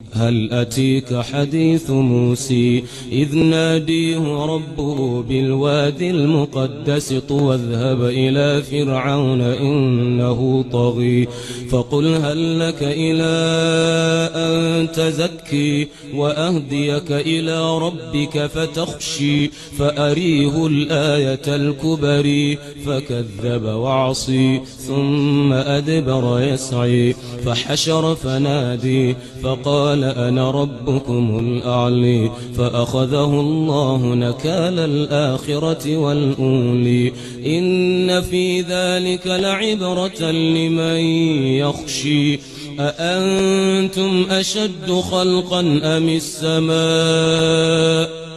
هل أتيك حديث موسى إذ ناديه ربه بالوادي المقدس طوى اذهب إلى فرعون إنه طغي فقل هل لك إلى أن تزكي وأهديك إلى ربك فتخشي فأريه الآية الكبري فكذب وعصي ثم أدبر يسعي فحشر فنادي فقال أنا ربكم الأعلي فأخذه الله نكال الآخرة والأولي إن في ذلك لعبرة لمن يخشي أأنتم أشد خلقا أم السماء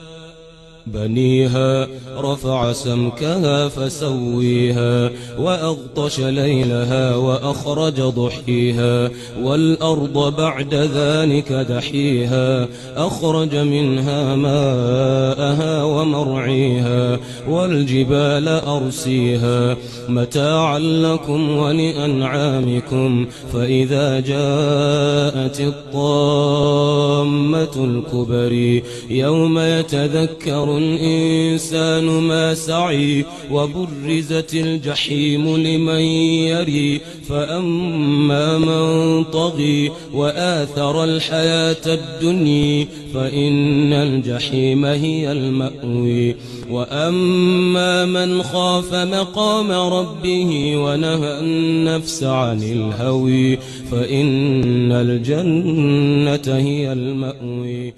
بنيها رفع سمكها فسويها وأغطش ليلها وأخرج ضحيها والأرض بعد ذلك دحيها أخرج منها ماءها ومرعيها والجبال أرسيها متاعا لكم ولأنعامكم فإذا جاءت الطامة الكبري يوم يتذكر الإنسان ما سعي وبرزت الجحيم لمن يري فأما من طغي وآثر الحياة الدنيا فإن الجحيم هي المأوي وأما من خاف مقام ربه ونهى النفس عن الهوي فإن الجنة هي المأوي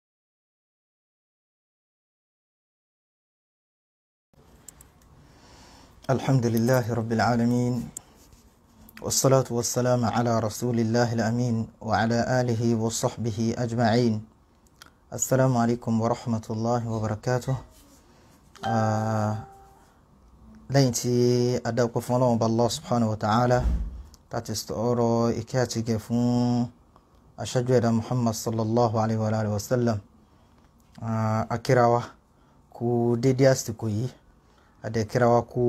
الحمد لله رب العالمين والصلاة والسلام على رسول الله الأمين وعلى آله وصحبه أجمعين السلام عليكم ورحمة الله وبركاته آه lẹ́yìn tí adáwọ̀pẹ́ fún ọlọ́run bá Allah subhanahu wa ta'ala láti ọ̀rọ̀ ìkẹ́ àti gẹ̀ fún aṣáájú ẹ̀dá Muhammad sallallahu alayhi wa alayhi wa sallam akírawa kú dédé àsìkò yìí adẹ̀kírawa kú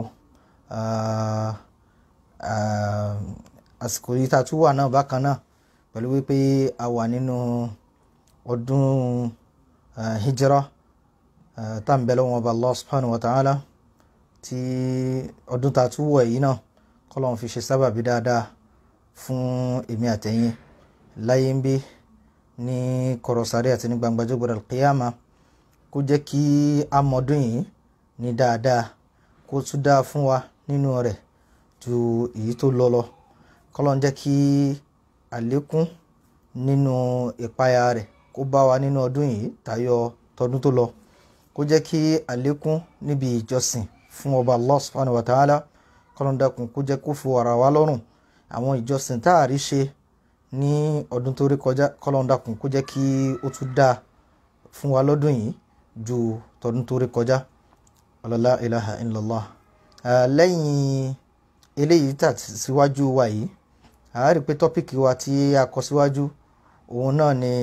àsìkò yìí tá a tún wà náà bákan náà pẹ̀lú wípé a wà nínú ọdún hijra tá à ń bẹ lọ́wọ́ ọba Allah subhanahu wa ta'ala tí ọdún tá a tún wọ̀ yìí náà kọ́lọ́n fi ṣe sábàbí dáadáa fún èmi àtẹ̀yìn láyé ń bí ní kọ̀rọ̀sáré àti ní gbangba jọ́gbọ̀dọ̀ kíyàmá kó jẹ́ kí a mọ̀ọ́dún yìí ní dáadáa kó tún dáa fún wa nínú rẹ̀ ju èyí tó lọ lọ kọ́lọ́n jẹ́ kí àlékún nínú ìpayà rẹ̀ kó bá wa nínú ọdún yìí tayọ tọdún tó lọ kó jẹ́ kí àlékún níbi ìjọsìn fún ọba allah subhanahu wa ta'ala kọlọ́ndàkùn kó jẹ́ kó fi wàrà wá lọ́rùn àwọn ìjọsìn tá a rí ṣe ní ọdún tó rí kọjá kọlọ́ndàkùn kó jẹ́ kí ó tún dáa fún wa lọ́dún yìí ju tọdún tó rí kọjá ọlọ́lá ilaha illallah lẹ́yìn eléyìí tà síwájú wa yìí a rí pé tọ́pìkì wa tí a kọ síwájú òun náà ni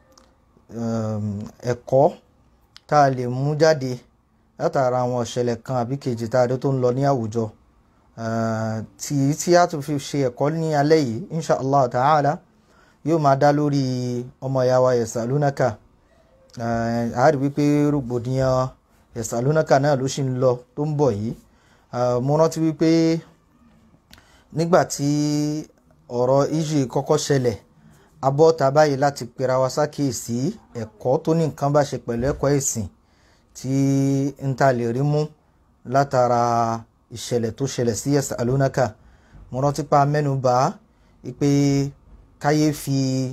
ẹ̀kọ́ tá a lè mú jáde látara àwọn ìṣẹ̀lẹ̀ kan àbí kejì tá a dé tó ń lọ ní àwùjọ tí tí a tún fi ṣe ẹ̀kọ́ ní alẹ́ yìí insha allah ta'ala yóò máa dá lórí ọmọ ìyá wa yasalunaka a rí wípé rògbòdìyàn yasalunaka náà ló ṣì ń lọ tó ń bọ̀ yìí mo rántí wípé nígbà tí ọ̀rọ̀ ìjì kọ́kọ́ ṣẹlẹ̀ abọ́ta báyìí láti pera wa sákèésí ẹ̀kọ́ tó ní nǹkan bá ṣe pẹ̀lú ẹ̀kọ́ ẹ̀sìn tí n ta lè rí mú látara ìṣẹ̀lẹ̀ tó ṣẹlẹ̀ sí yasalunaka mo rántí pa mẹ́nuba pé káyé fi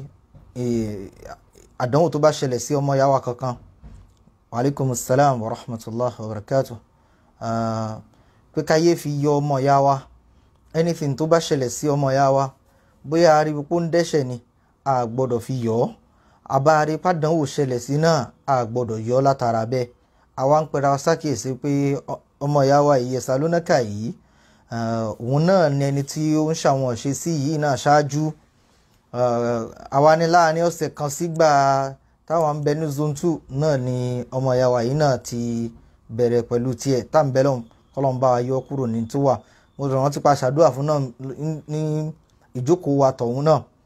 àdánwò tó bá ṣẹlẹ̀ sí ọmọ yàwá kankan waaleykum salaam wa rahmatulah wa barakatuh pé káyé fi yọ ọmọ yàwá anything tó bá ṣẹlẹ̀ sí ọmọ yàwá bóyá aríbi pé ó ń dẹ́ṣẹ̀ ni a gbọ́dọ̀ fi yọ ọ́ àbárí pàdánwò ṣẹlẹ̀ sí náà a gbọ́dọ̀ yọ ọ́ látara bẹ́ẹ̀ àwa ń pera ṣàkíyèsí pé ọmọ ìyá wa yìí Ẹ̀sálónákà yìí òun náà ni ẹni tí ó ń ṣàwọn ṣe sí yìí náà ṣáájú àwa ní láàrin ọ̀sẹ̀ kan sígbà táwọn ń bẹ ní zone two náà ni ọmọ ìyá wa yìí náà ti bẹ̀rẹ̀ pẹ̀lú tiẹ̀ tá ń bẹ lọ́hùn kọ́lọ́n bá wa yọ kúrò ní tó wà mo rọ̀ wọ́n ti pa ṣàdúrà fún náà ní ìjókòó wa tọ̀hún náà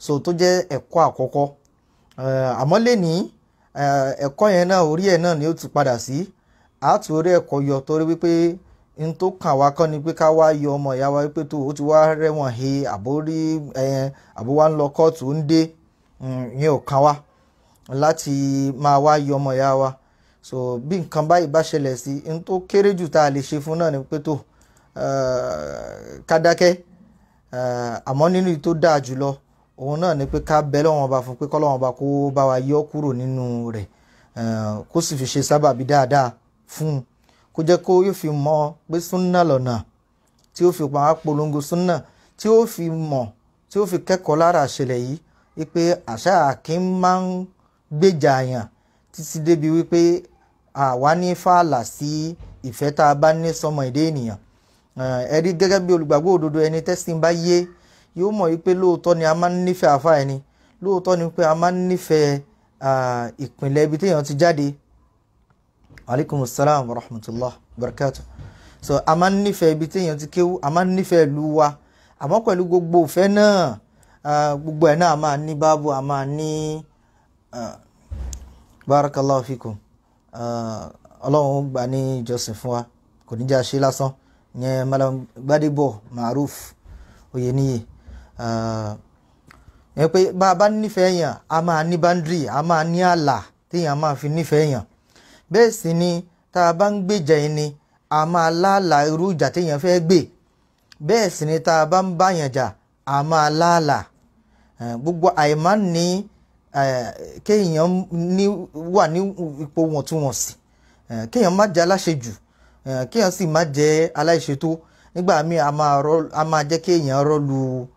so tó jẹ́ ẹ̀kọ́ àkọ́kọ́ àmọ́ lẹ́ni ẹ̀kọ́ yẹn náà orí ẹ̀ náà ni ó ti padà sí àtú orí ẹ̀kọ́ yọ torí wípé n tó kàn wá kọ́ ni pé ká wá yọ ọmọ ìyá wa wípé tó o ti wá rẹ́wọ̀n he àbórí àbó wa ń lọ kóòtù ń dé ìyẹn ò kàn wá láti máa wá yọ ọmọ ìyá wa so bí nǹkan báyìí bá ṣẹlẹ̀ sí n tó kéré jù tá a lè ṣe fún náà ni pé tó ká dákẹ́ àmọ́ nínú tó dáa jùlọ òun náà ni pé ká bẹ lọ́wọ́n ọba fún pé kọ́lọ́wọ́n ọba kó bá wa yọ kúrò nínú rẹ̀ kó sì fi ṣe sábàbí dáadáa fún un kó jẹ́ kó yóò fi mọ̀ pé súnà lọ́nà tí ó fi pa á polongo súnà tí ó fi mọ̀ tí ó fi kẹ́kọ̀ọ́ lára àṣẹlẹ̀ yìí wípé àṣà àkín máa ń gbèjà àyàn títí débi wípé àwa ní fààlà sí ìfẹ́ tá a bá ní sọmọ èdè ènìyàn ẹ rí gẹ́gẹ́ bí olùgbàgbọ́ òdodo ẹni tẹ́sìn bá yé yóò mọ̀ wípé lóòótọ́ ni a máa ń nífẹ̀ẹ́ àfa ẹni lóòótọ́ ni pé a máa ń nífẹ̀ẹ́ ìpìlẹ̀ ibi téèyàn ti jáde aleykum salaam wa rahmatulah barakatu so a máa ń nífẹ̀ẹ́ ibi téèyàn ti kéwú a máa ń nífẹ̀ẹ́ ìlú wa àmọ́ pẹ̀lú gbogbo ìfẹ́ náà gbogbo ẹ̀ náà a máa ní báàbò a máa ní barakallahu fikum ọlọ́run gbà ní ìjọsìn fún wa kò ní jẹ́ àṣẹ lásán yẹn malam gbadebo maruf oyeniyi yẹn pé bá a bá nífẹ̀ẹ́ yàn a máa ní báńdírì a máa ní ààlà téèyàn máa fi nífẹ̀ẹ́ yàn bẹ́ẹ̀ sì ni tá a bá ń gbèjà ẹni a máa láàlà irú ìjà téèyàn fẹ́ gbè bẹ́ẹ̀ sì ni tá a bá ń báyàn jà a máa láàlà gbogbo àìmá ní kéèyàn ní wà ní ipò wọ̀ntúnwọ̀nsì kéèyàn má jẹ́ aláṣejù kéèyàn sì má jẹ́ aláìṣètò nígbà míì a máa jẹ́ kéèyàn rọ́lu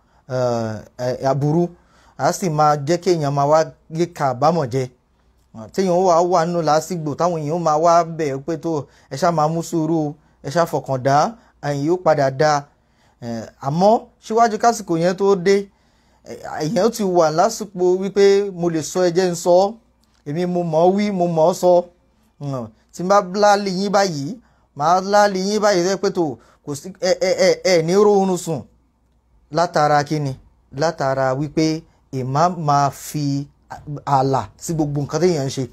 aburú a sì máa jẹ́ kéèyàn máa wá yé ká àbámọ̀ jẹ téèyàn wà wà nínú làásìgbò táwọn èèyàn máa wá bẹ̀ pé tó ẹ ṣá máa mú sùúrù ẹ ṣá fọkàn dá ẹ̀yìn yóò padà dá àmọ́ síwájú kásìkò yẹn tó dé èèyàn ti wà lásìkò wípé mo lè sọ ẹjẹ́ ń sọ èmi mo mọ̀ ọ́ wí mo mọ̀ ọ́ sọ tí n bá láàlì yín báyìí màá láàlì yín báyìí rẹ pé tó kò sí ẹ ẹ ẹ ẹ ní rọrùn sùn látara kíni látara wípé ìmá máa fi ààlà sí gbogbo nǹkan téèyàn ń ṣe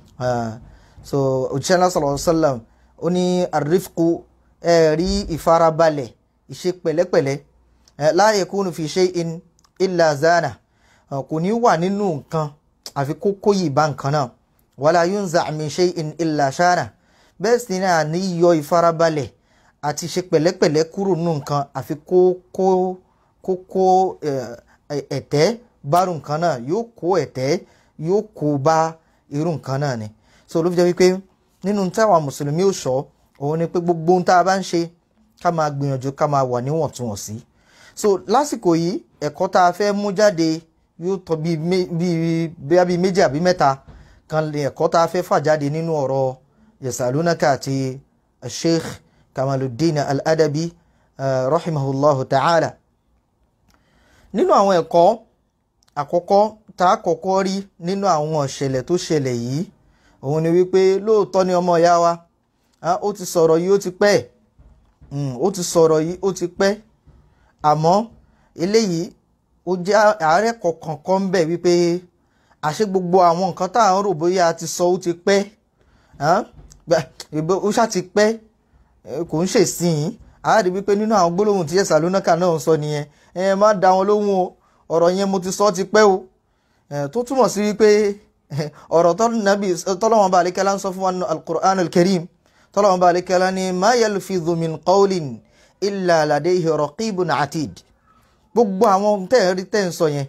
so òjíṣẹ́ náà sallallahu alaihi wasallam ó ní àrífkù ẹ rí ìfarabalẹ̀ ìṣe pẹ̀lẹ́pẹ̀lẹ́ la yakunu fi shay'in illa zana kò ní wà nínú nǹkan àfi kó kóyì bá nǹkan náà wala yunza min shay'in illa shana bẹ́ẹ̀ sì ni àní yọ ìfarabalẹ̀ àti ṣe pẹ̀lẹ́pẹ̀lẹ́ kúrò nínú nǹkan àfi kó kó kó kó ẹ̀tẹ́ bárù nǹkan náà yóò kó ẹ̀tẹ́ yóò kó bá irú nǹkan náà ni so ló fi jẹ́ wípé nínú táwa mùsùlùmí ò sọ òun ni pé gbogbo ohun tá a bá ń ṣe ká máa gbìyànjú ká máa wà níwọ̀ntúnwọ̀nsí so lásìkò yìí ẹ̀kọ́ tá a fẹ́ mú jáde yóò tọ́ bíi bíi bíi méjì àbí mẹ́ta kan lè ẹ̀kọ́ tá a fẹ́ fà jáde nínú ọ̀rọ̀ yasalunaka àti sheikh kamaluddin al-adabi uh, rahimahullahu ta'ala nínú àwọn ẹ̀kọ́ àkọ́kọ́ tá a kọ́kọ́ rí nínú àwọn ìṣẹ̀lẹ̀ tó ṣẹlẹ̀ yìí òun ni wípé lóòótọ́ ni ọmọ ìyá wa ó ti sọ̀rọ̀ yìí ó ti pẹ́ ó ti sọ̀rọ̀ yìí ó ti pẹ́ àmọ́ eléyìí ó jẹ́ àárẹ̀ kọ̀ọ̀kan kan ń bẹ̀ wípé àṣé gbogbo àwọn nǹkan tá à ń rò bóyá a ti sọ ó ti pẹ́ ó ṣá ti pẹ́ kò ń ṣèsìn àárí wípé nínú àwọn gbólóhùn tí ẹ̀sà lónàkà náà ń sọ nìyẹn ẹ má dá wọn lóhùn o ọ̀rọ̀ yẹn mo ti sọ ti pẹ́ o tó túmọ̀ sí wípé ọ̀rọ̀ tọ́lọ́wọ́n bá àlékẹ́lá ń sọ fún wa nínú al-Qur'an al-Karim tọ́lọ́wọ́n bá àlékẹ́lá ní ma yalfidhu min qawlin illa ladayhi raqibun atid gbogbo àwọn tẹ́ ẹ rí tẹ́ ń sọ yẹn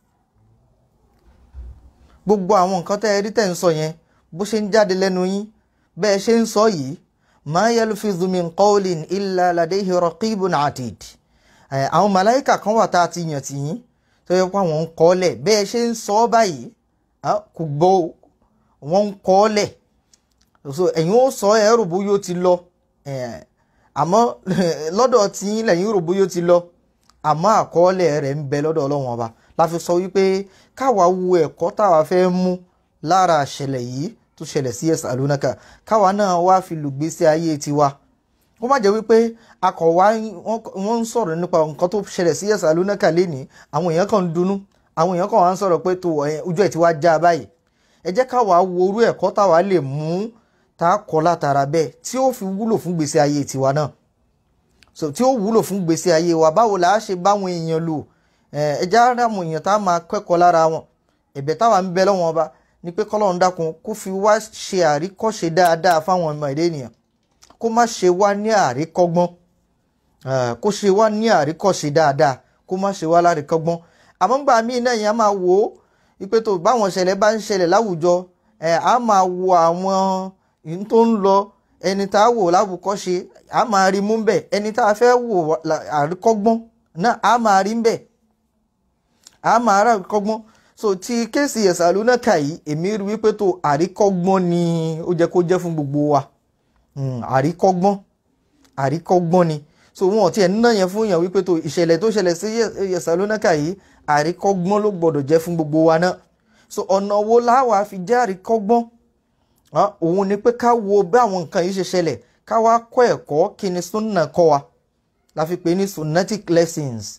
gbogbo àwọn nǹkan tẹ́ ẹ rí tẹ́ ń sọ yẹn bó ṣe ń jáde lẹ́nu yín bẹ́ẹ̀ ṣe ń sọ yìí ma yalfidhu min qawlin illa ladayhi raqibun atid àwọn màláìkà kan wà tá a ti yàn tì yín tó yẹ pé àwọn ń kọ́ lẹ̀ bẹ́ẹ̀ ṣe ń sọ báyìí kò gbọ́ wọ́n ń kọ́ lẹ̀ so ẹ̀yin ó sọ ẹ̀ rò bóyá ó ti lọ àmọ́ lọ́dọ̀ tí lẹ́yìn rò bóyá ó ti lọ àmọ́ àkọọ́lẹ̀ rẹ̀ ń bẹ lọ́dọ̀ ọlọ́run ọba la fi sọ wípé káwa wo ẹ̀kọ́ táwa fẹ́ mú lára àṣẹlẹ̀ yìí tó ṣẹlẹ̀ sí Yasalunaka káwa náà wá fi lùgbésí ayé tiwa kó má jẹ́ wípé akọ̀wá wọ́n ń sọ̀rọ̀ nípa nǹkan tó ṣẹlẹ̀ sí Yasalunaka lénìí àwọn èèyàn kan ń dunnú àwọn èèyàn kan wá ń sọ̀rọ̀ pé tó ojú ẹ̀ ti wá já báyìí ẹ jẹ́ ká wàá wo orú ẹ̀kọ́ táwa lè mú tá a kọ́ látara bẹ́ẹ̀ tí ó fi wúlò fún gbèsè ayé tiwa náà so tí ó wúlò fún gbèsè ayé wa báwo la á ṣe báwọn èèyàn lò ẹ jẹ́ àwọn èèyàn tá a máa kẹ́kọ̀ọ́ lára wọn ẹ̀bẹ̀ táwa ń bẹ lọ́wọ́n ọba ni pé kọ́lọ́run dákun kó fi wá ṣe àríkọ́ṣe dáadáa fáwọn ọmọ ẹ̀dẹ́ ènìyàn kó má ṣe wá ní àríkọ́gbọ́n kó ṣe wá ní àríkọ́ṣe dáadáa kó má ṣe wá láríkọ́gbọ́n àmọ́ gbà míì náà yẹn á máa wò ó ipe tó báwọn ṣẹlẹ̀ bá ń ṣẹlẹ̀ láwùjọ ẹ̀ á máa wo àwọn ìhun tó ń lọ ẹni tá a wò láwùkọ́ṣe á máa rí mú bẹ́ẹ̀ ẹni tá a fẹ́ wò àríkọ́gbọ́n náà á máa rí bẹ́ẹ̀ á máa rí àríkọ́gbọ́n so ti kéèsì ẹ̀sàlúnà kà yìí èmi rí wípé tó àríkọ́gbọ́n ni ó jẹ́ kó jẹ́ fún gbogbo wa àríkọ́gbọ́n àríkọ́gbọ́n ni so wọn ò tiẹ̀ nínà yẹn fún yàn wípé tó ìṣẹ̀lẹ̀ tó ṣẹlẹ̀ sí ẹ̀sàlúnà kà yìí àríkọ́gbọ́n ló gbọ́dọ̀ jẹ́ fún gbogbo wa náà so ọ̀nà wo láwa fi jẹ́ àríkọ́gbọ́n òun ni pé ká wo bí àwọn nǹkan yìí ṣe ṣẹlẹ̀ ká wá kọ́ ẹ̀kọ́ kí ni sunna kọ́ wa la fi pè ní sunnatic lessons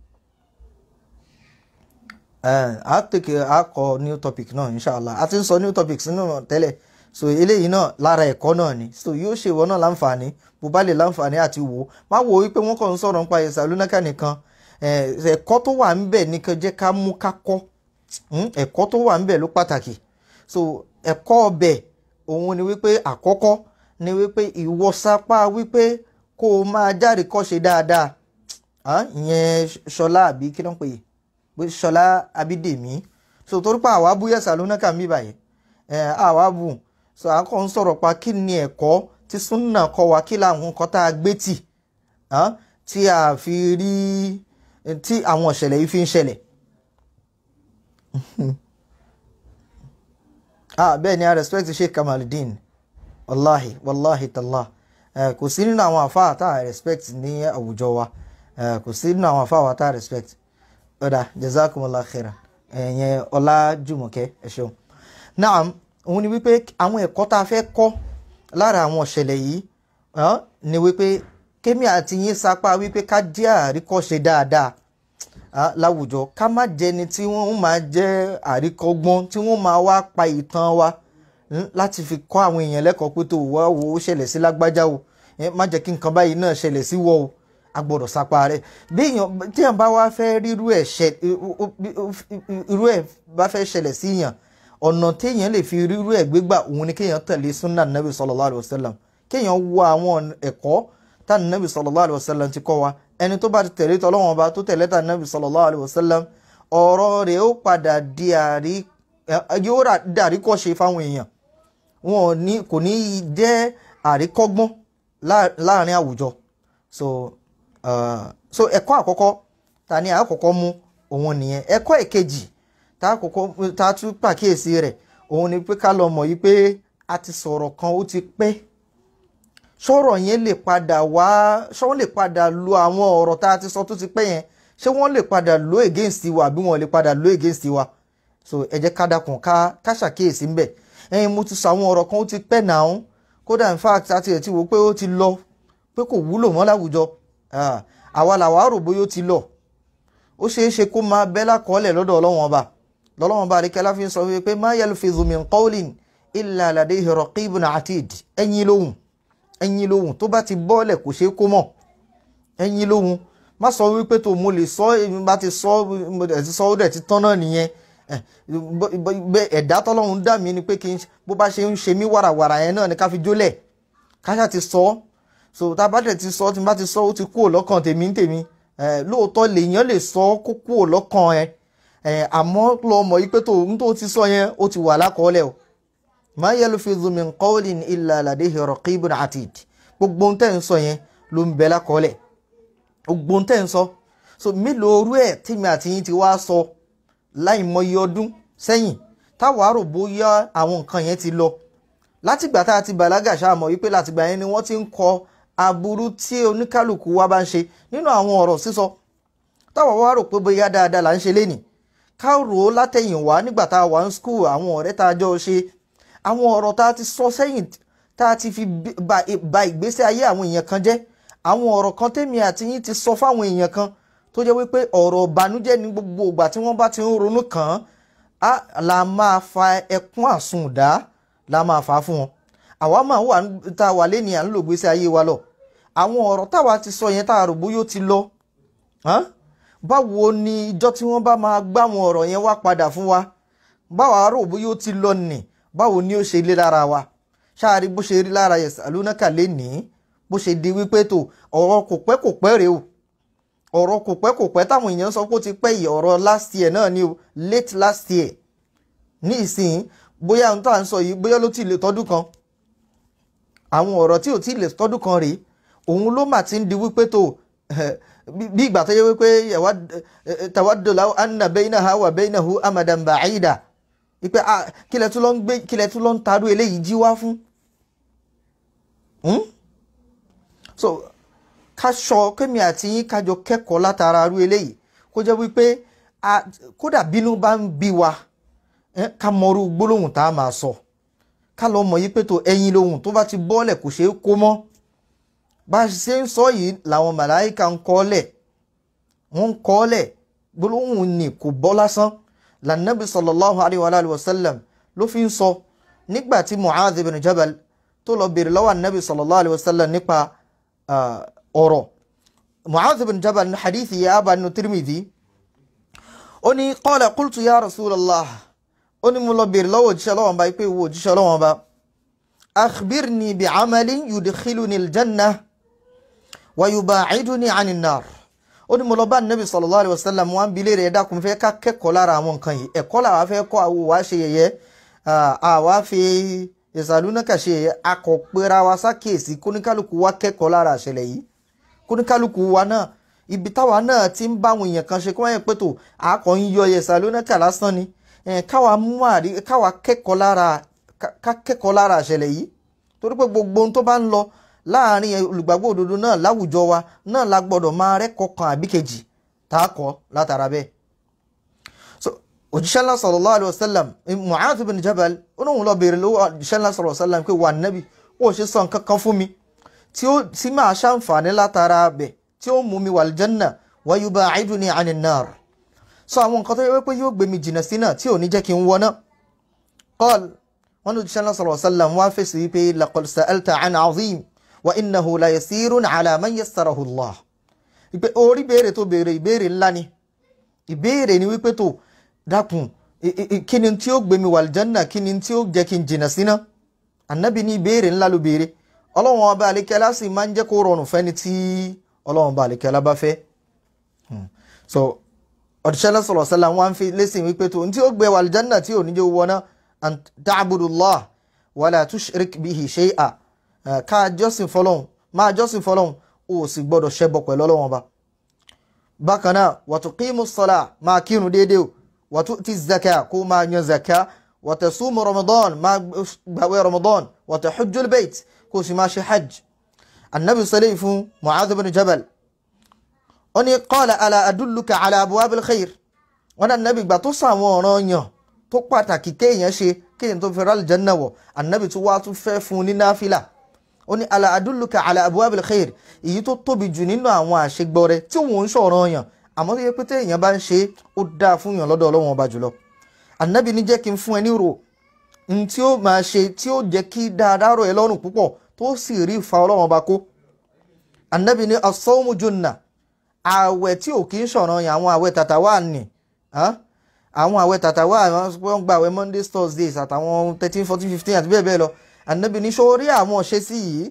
a take a kọ new topic náà inshallah a ti ń sọ new topics nínú tẹ́lẹ̀ so eléyìí náà lára ẹ̀kọ́ náà ni so yóò ṣe ìwọ náà láǹfààní bó bá lè láǹfààní àti wò ó má wo wípé wọ́n kàn ń sọ̀rọ̀ nípa ẹ̀sàlúnákà nìkan ẹ̀kọ́ tó wà ńbẹ̀ ní kan jẹ́ ká mú ká kọ́ ẹ̀kọ́ tó wà ńbẹ̀ ló pàtàkì so ẹ̀kọ́ ọbẹ̀ òun ni wípé àkọ́kọ́ ni wípé ìwọ sapá wípé kó o máa jáde kọ́ ṣe dáadáa ìyẹn ṣọlá àbí kí ló ń pè é pé ṣọlá abídèmí so torí pa àwa bú yẹsà lónàkà mí báyìí ẹ àwa bù so àkọ́ ń sọ̀rọ̀ pa kí ni ẹ̀kọ́ tí súnà kọ́ wa kí làwọn nǹkan tá a gbé tì tí a fi rí tí àwọn ìṣẹ̀lẹ̀ yìí fi ń ṣẹlẹ̀ ah bẹ́ẹ̀ ni a respect Sheikh Kamaldeen wàláhi wàláhi tàlá kò sí nínú àwọn àfáà tá a respect ní àwùjọ wa kò sí nínú àwọn àfáà wa tá a respect ọ̀dà jazakumullah khairan ẹ̀yẹn ọlá jùmọ̀kẹ́ ẹ ṣeun. naam òun ni wípé àwọn ẹ̀kọ́ tá a fẹ́ kọ́ lára àwọn ìṣẹ̀lẹ̀ yìí ni wípé kémi àti yín sapá wípé ká jẹ́ àríkọ́ṣe dáadáa láwùjọ ká má jẹni tí wọ́n máa jẹ́ àríkọ́gbọ́n tí wọ́n máa wá pa ìtàn wa láti fi kọ́ àwọn èèyàn lẹ́kọ̀ọ́ pé tó wá wo ó ṣẹlẹ̀ sí lágbájá o má jẹ́ kí nǹkan báyìí náà ṣẹlẹ̀ sí wọ́ o a gbọ́dọ̀ sapa rẹ̀ bí èèyàn tí èèyàn bá wá fẹ́ rírú ẹ̀ ṣẹ irú ẹ̀ bá fẹ́ ṣẹlẹ̀ sí èèyàn ọ̀nà téèyàn lè fi rírú ẹ̀ gbégbà òun ni kéèyàn tẹ̀lé sunna nabi sallallahu alayhi wa sallam kéèyàn wo àwọn ẹ̀kọ́ tá nabi sallallahu alayhi wa sallam ti kọ́ wa ẹni tó bá ti tẹ̀lé tọ́lọ́wọ́n ọba tó tẹ̀lé tá nabi sallallahu alayhi wa sallam ọ̀rọ̀ rẹ̀ ó padà di àrí yóò dàrí kọ́ ṣe fáwọn èèyàn wọn ò ní kò ní jẹ́ àríkọ́gbọ́n láàrin àwùjọ so Uh, so ẹ̀kọ́ àkọ́kọ́ ta ni àkọ́kọ́ mú òun nìyẹn ẹ̀kọ́ ìkejì tá àkọ́kọ́ tá tún pàkíyèsí rẹ̀ òun ni pé ká lọ mọ̀ yí pé a ti sọ̀rọ̀ kan ó ti pẹ́ sọ̀rọ̀ yẹn lè padà wá ṣé wọ́n lè padà lo àwọn ọ̀rọ̀ tá a ti sọ tó ti pẹ́ yẹn ṣé wọ́n lè padà lo against wa àbí wọ́n lè padà lo against wa so ẹ jẹ́ ká dákun ká ká ṣàkíyèsí ńbẹ̀ ẹ̀yin mo ti sọ àwọn ọ̀rọ̀ kan ó ti pẹ́ náà kódà in fact àti ẹ̀ ti wò pé ó ti lọ pé kò wúlò mọ́ láwùjọ àwa làwa rò bóyá ó ti lọ ó ṣeé ṣe kó máa bẹ́ lákọọ́lẹ̀ lọ́dọ̀ ọlọ́wọ́n ọba lọ́lọ́wọ́n ọba àríkẹ́lá fi ń sọ wípé má yalfizu min qawlin illa ladayhi raqibun atid ẹ̀yin lóhùn ẹ̀yin lóhùn tó bá ti bọ́ọ̀lẹ̀ kò ṣeé kó mọ̀ ẹ̀yin lóhùn má sọ wípé tó mo lè sọ bá ti sọ ẹ̀ ti sọ ó dẹ̀ ti tán náà nìyẹn ẹ̀dá tọ́lọ́run dá mi ni pé kí n bó bá ṣe ń ṣe mí wàràwàrà yẹn náà ni ká fi jólẹ̀ káṣá ti sọ ọ́ so tá a bá dẹ̀ ti sọ tí n bá ti sọ ó ti kúrò lọ́kàn tèmi ń tèmi lóòótọ́ lèèyàn lè sọ kó kúrò lọ́kàn ẹ àmọ́ lọ mọ̀ yí pé tó ń tó ti sọ yẹn ó ti wà lákọọ́lẹ̀ o ma yalfizu min qawlin illa ladayhi raqibun atid gbogbo ń tẹ́ ń sọ yẹn ló ń bẹ lákọọ́lẹ̀ gbogbo ń tẹ́ ń sọ so mélòó orú ẹ̀ tèmi àti yín ti wá sọ láì mọyì ọdún sẹ́yìn táwa rò bóyá àwọn nǹkan yẹn ti lọ látìgbà tá a ti bàlágà ṣáà mọ̀ wípé látìgbà yẹn ni wọ́n ti ń kọ aburú tí oníkálukú wa bá ń ṣe nínú àwọn ọ̀rọ̀ sísọ táwọn wá rò pé bóyá dáadáa là ń ṣe lénìí ká rò ó látẹ̀yìnwá nígbà tá a wà ń skul àwọn ọ̀rẹ́ tá a jọ ṣe àwọn ọ̀rọ̀ tá a ti sọ sẹ́yìn tá a ti fi ba ìgbésí ayé àwọn èèyàn kan jẹ́ àwọn ọ̀rọ̀ kan tèmi àti yín ti sọ fáwọn èèyàn kan tó jẹ́ wípé ọ̀rọ̀ ìbànújẹ́ ní gbogbo ìgbà tí wọ́n bá ti ń ronú kàn án la máa fa ẹkún àsundá la máa fà á fún wọn àwa máa wà tá a wà lé ní à ń lò gbèsè ayé wa lọ àwọn ọ̀rọ̀ táwa ti sọ yẹn tá a rò bóyá ó ti lọ báwo ni ìjọ tí wọ́n bá máa gbá àwọn ọ̀rọ̀ yẹn wá padà fún wa báwa rò bóyá ó ti lọ nì báwo ni ó ṣe lé lára wa ṣáàrí bó ṣe rí lára yasalunaka lé ní bó ṣe di wípé tó ọ̀rọ̀ kò pẹ́ kò pẹ́ rèé o ọ̀rọ̀ kò pẹ́ kò pẹ́ táwọn èèyàn sọ pé ó ti pẹ́ yìí ọ̀rọ̀ last year náà ni o late last year ní ìsìn bóyá ohun tó à ń sọ yìí bóyá ló ti lè tọ́dún kan àwọn ọ̀rọ̀ tí ò tí lè tọ́dún kan rèé òun ló mà ti ń di wípé tó bí ìgbà tó yẹ wípé tawaddu law anna baynaha wa baynahu amadan ba'ida wípé kílẹ̀ tún lọ ń gbé kílẹ̀ tún lọ ń tarú eléyìí jí wá fún. so ká sọ kémi àti yín kájọ kẹ́kọ̀ọ́ látara arú eléyìí kó jẹ́ wípé kódà bínú bá ń bí wa ká mọrú gbólóhùn tá a máa sọ ká lọ mọ̀ yí pé tó ẹyin lóhùn tó bá ti bọ́ọ̀lẹ̀ kò ṣeé kó mọ́ bá a ṣe ń sọ yìí làwọn màláìka ń kọ́lẹ̀ wọ́n ń kọ́lẹ̀ gbólóhùn ni kò bọ́ lásán lànàbí sallallahu alayhi wa alayhi wa sallam ló fi ń sọ nígbà tí mu'adh ibn jabal tó lọ bèrè lọ́wọ́ anabi sallallahu alayhi wa sallam nípa ọ̀rọ̀ mu'adh ibn jabal ní hadithi yà bá nínú tirmidhi ó ní qala qultu ya rasulallah ó ní mo lọ bèrè lọ́wọ́ òjíṣẹ́ lọ́wọ́n bá pé wo òjíṣẹ́ lọ́wọ́n bá akhbirni bi amalin yudkhiluni aljanna wa yubaciduni ani nar ó ní mo lọ bá nabi sallallahu alayhi wa sallam wọn bi léèrè ẹ̀dá kun fẹ́ ká kẹ́kọ̀ọ́ lára àwọn nǹkan yìí ẹ̀kọ́ làwa fẹ́ kọ́ àwọ̀ wá ṣe yẹ̀yẹ́ àwa fi ìsàlùnàkà ṣe yẹ̀yẹ́ akọ̀pẹ́ra wa sákèsí kóníkálukú wa kẹ́kọ̀ọ́ lára àṣẹlẹ̀ yìí kóníkálukú wa náà ibi táwa náà ti ń bá àwọn èèyàn kan ṣe kí wọ́n yẹ pé tó àkọ́ ń yọ ìsàlùnàkà lásán ni káwa mú àrí káwa kẹ́kọ̀ọ́ lára ká kẹ́kọ̀ọ́ lára àṣẹlẹ̀ yìí torí pé gbogbo ohun tó bá ń lọ láàrin olùgbàgbọ́ òdodo náà láwùjọ wa náà la gbọ́dọ̀ máa rẹ́kọ̀ọ́ kan àbí kejì tá a kọ́ látara bẹ́ẹ̀. so òjíṣẹ́ ńlá sallallahu alayhi wa sallam Mu'adh bin Jabal ó lóun lọ béèrè lọ́wọ́ òjíṣẹ́ ńlá sallallahu alayhi wa sallam pé wà nábì ó ṣe sọ nǹkan kan fún mi tí ó tí máa ṣàǹfààní látara bẹ̀ tí ó mú mi wà aljanna wa yuba'iduni 'ani an-nar. so àwọn nǹkan tó yẹ pé yóò gbé mi jìnnà sí náà tí ò ní jẹ́ kí n wọ náà. qal wọn ní òjíṣẹ́ ńlá sallallahu alayhi wa sallam wá fèsì wípé laqad sa'alta 'an 'azim wa innahu la yasirun ala man yassarahu Allah ìpè orí béèrè tó béèrè ìbéèrè ńlá ni ìbéèrè ni wípé tó dákun kí ni tí ó gbé mi wàlìjánà kí ni tí ó jẹ́ kí n jìnnà síná ànábì ní ìbéèrè ńlá ló béèrè ọlọ́run ọba àlekẹ́lá sì máa ń jẹ́ kó rọrùn fẹ́ni tí ọlọ́run ọba àlekẹ́lá bá fẹ́ so ọ̀dùṣẹ́lá sọ̀rọ̀ sẹ́la wọn fi lẹ́sìn wípé tó tí ó gbé wàlìjánà tí ò ní jẹ́ wọná an ta'budullah wala tushrik bihi shay'a ká jọ́sìn fọlọ́hún máa jọ́sìn fọlọ́hún o sì gbọ́dọ̀ ṣẹbọ pẹ̀lú ọlọ́wọ́n ba. bákan náà wa tuqimu sọlá máa kírun déédéé o wa tu'ti zaka kó máa yan zaka wa tasumu ramadan máa gbàwé ramadan wa tahujjul bayt kó sì máa ṣe hajj. annabi sọlẹ̀ fún mu'adh bin jabal ó ní qala ala adulluka ala abwabil khair wọn náà nabi gbà tó sàwọn ọ̀ràn yàn tó pàtàkì kéèyàn ṣe kéèyàn tó fẹ́ rálì janna wọ̀ annabi tó wá tún fẹ́ fún ní náfìlà ó ní ala adulluka ala abuwabil khair èyí tó tóbi jù nínú àwọn àṣegbọrẹ tí òun ń sọ̀rọ̀ yàn àmọ́ tó yẹ pé téèyàn bá ń ṣe ó dáa fún yàn lọ́dọ̀ ọlọ́wọ́n ọba jùlọ. ànábì ní jẹ́ kí n fún ẹ ní rò n tí ó máa ṣe tí ó jẹ́ kí dáadáa rọ̀ ẹ́ lọ́rùn púpọ̀ tó sì rí ìfa ọlọ́wọ́n ọba kó. ànábì ní as-sawmu junna ààwẹ̀ tí ò kí ń sọ̀rọ̀ yàn àwọn ààwẹ̀ tàtà wà ní àwọn ààwẹ̀ tàtà wà wọ́n gba ààwẹ̀ mondays thursdays àtàwọn thirteen fourteen fifteen àti bẹ́ẹ̀ bẹ́ẹ̀ lọ ànábì ní sórí àwọn ṣe sí yìí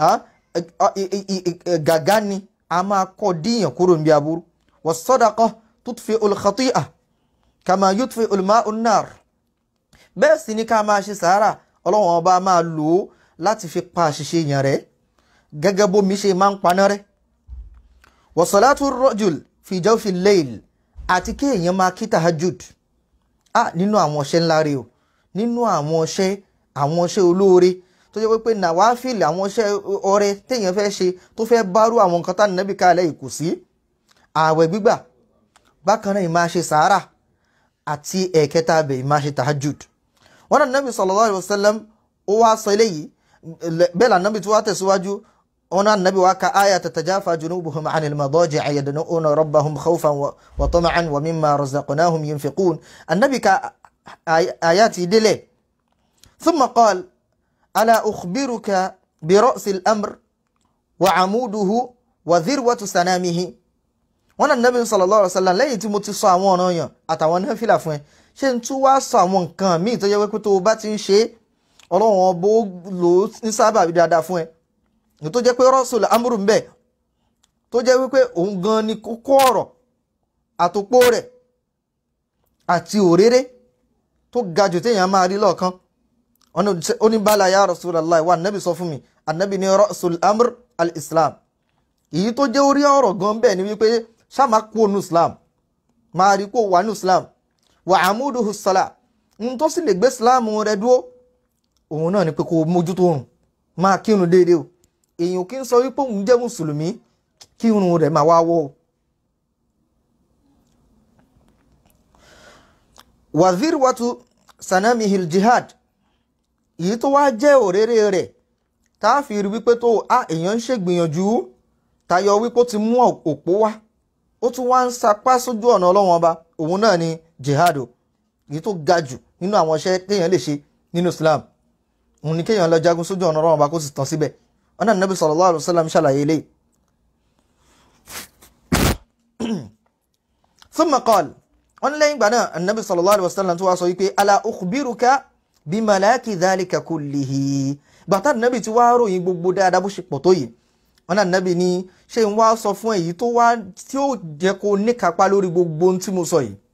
gàgá ni a máa kọ́ díyàn kúrò níbi aburú was-sadaqa tutfi'ul khati'a kama yutfi'ul ma'un nar bẹ́ẹ̀ sì ni ká máa ṣe sàárà ọlọ́wọ́n ọba máa lò ó láti fi pa àṣìṣe yàn rẹ̀ gẹ́gẹ́ bómi ṣe máa ń paná rẹ̀ wa salatu rajul fi jawfi layl àti kéèyàn máa kí tahajjud ah nínú àwọn ọṣẹ́ ńlá rẹ̀ o nínú àwọn ọṣẹ́ àwọn ọṣẹ́ olóore tó jẹ́ pé nàwáfíìlì àwọn ọṣẹ́ ọrẹ téèyàn fẹ́ ṣe tó fẹ́ bárú àwọn nǹkan tá nàbí kalẹ̀ kò sí ààwẹ̀ gbígbà bákan náà ìmáa ṣe sàárà àti ẹ̀kẹta abẹ ìmáa ṣe tahajjud wọn náà nàbí sallallahu alaihi wasallam ó wá sọ eléyìí bẹ́ẹ̀ là nàbí tó wá tẹ̀síwájú wọn náà nàbí wa ka aya tatajafa junubuhum anil madaji'i yad'una rabbahum khawfan wa tama'an wa mimma razaqnahum yunfiqun annabi ka ayati délẹ̀ thumma qala ala ukhbiruka bi ra'sil amr wa amuduhu wa dhirwatu sanamihi wọn náà nàbí sallallahu alaihi wasallam lẹ́yìn tí mo ti sọ àwọn ọ̀ràn yàn àtàwọn náfìlà fún ẹ ṣé n tún wá sọ àwọn nǹkan míì tó yẹ wípé tó o bá ti ń ṣe é ọlọ́run ọbọ̀ lò ó ní sábà bí dáadáa fún ẹ ní tó jẹ́ pé rọ́ọ̀sùlù amúrù ń bẹ tó jẹ́ wípé òun gan ni kókó ọ̀rọ̀ àtòpó rẹ̀ àti òréré tó ga jù téèyàn máa rí lọ́ọ̀kan ó ní bala ya Rasulullah wa anabi sọ fún mi anabi ní rọ́ọ̀sùlù amúrù al-islam èyí tó jẹ́ orí ọ̀rọ̀ gan bẹ́ẹ̀ ni wípé ṣá máa kú ònú islam máa rí kó wà ní islam wà àmúdùhù sọlá n tó sì lè gbé islam rẹ dúró òun náà ni pé kó mójútó òrùn máa kírun déédéé o èèyàn kì í sọ wípé òun jẹ́ mùsùlùmí kírun rẹ̀ máa wá wọ́ o. wazir watu sanamihil jihad èyí tó wá jẹ́ òréré rẹ̀ tá a fi rí wípé tó a èèyàn ń ṣègbìyànjú tayọ wípé ó ti mú òpó wá ó tún wá ń sapá sójú ọ̀nà ọlọ́wọ́n ọba òun náà ni jihad o èyí tó ga jù nínú àwọn iṣẹ́ téèyàn lè ṣe nínú Islam òun ni kéèyàn lọ jagun sójú ọ̀nà ọlọ́wọ́n ọba kó sì tán síbẹ̀ ọ̀nà nàbí sallallahu alaihi wasallam ṣàlàyé ilé. thumma qala wọn ní lẹ́yìn ìgbà náà nàbí sallallahu alaihi wasallam tó wá sọ wípé ala ukhbiruka bi malaki dhalika kullihi gbàtà nàbí tí wàá ròyìn gbogbo dáadáa bó ṣe pọ̀ tó yìí wọn náà nàbí ní ṣé n wá sọ fún èyí tó wá tí ó jẹ́ kó níkápá lórí gbogbo ohun tí mo sọ yìí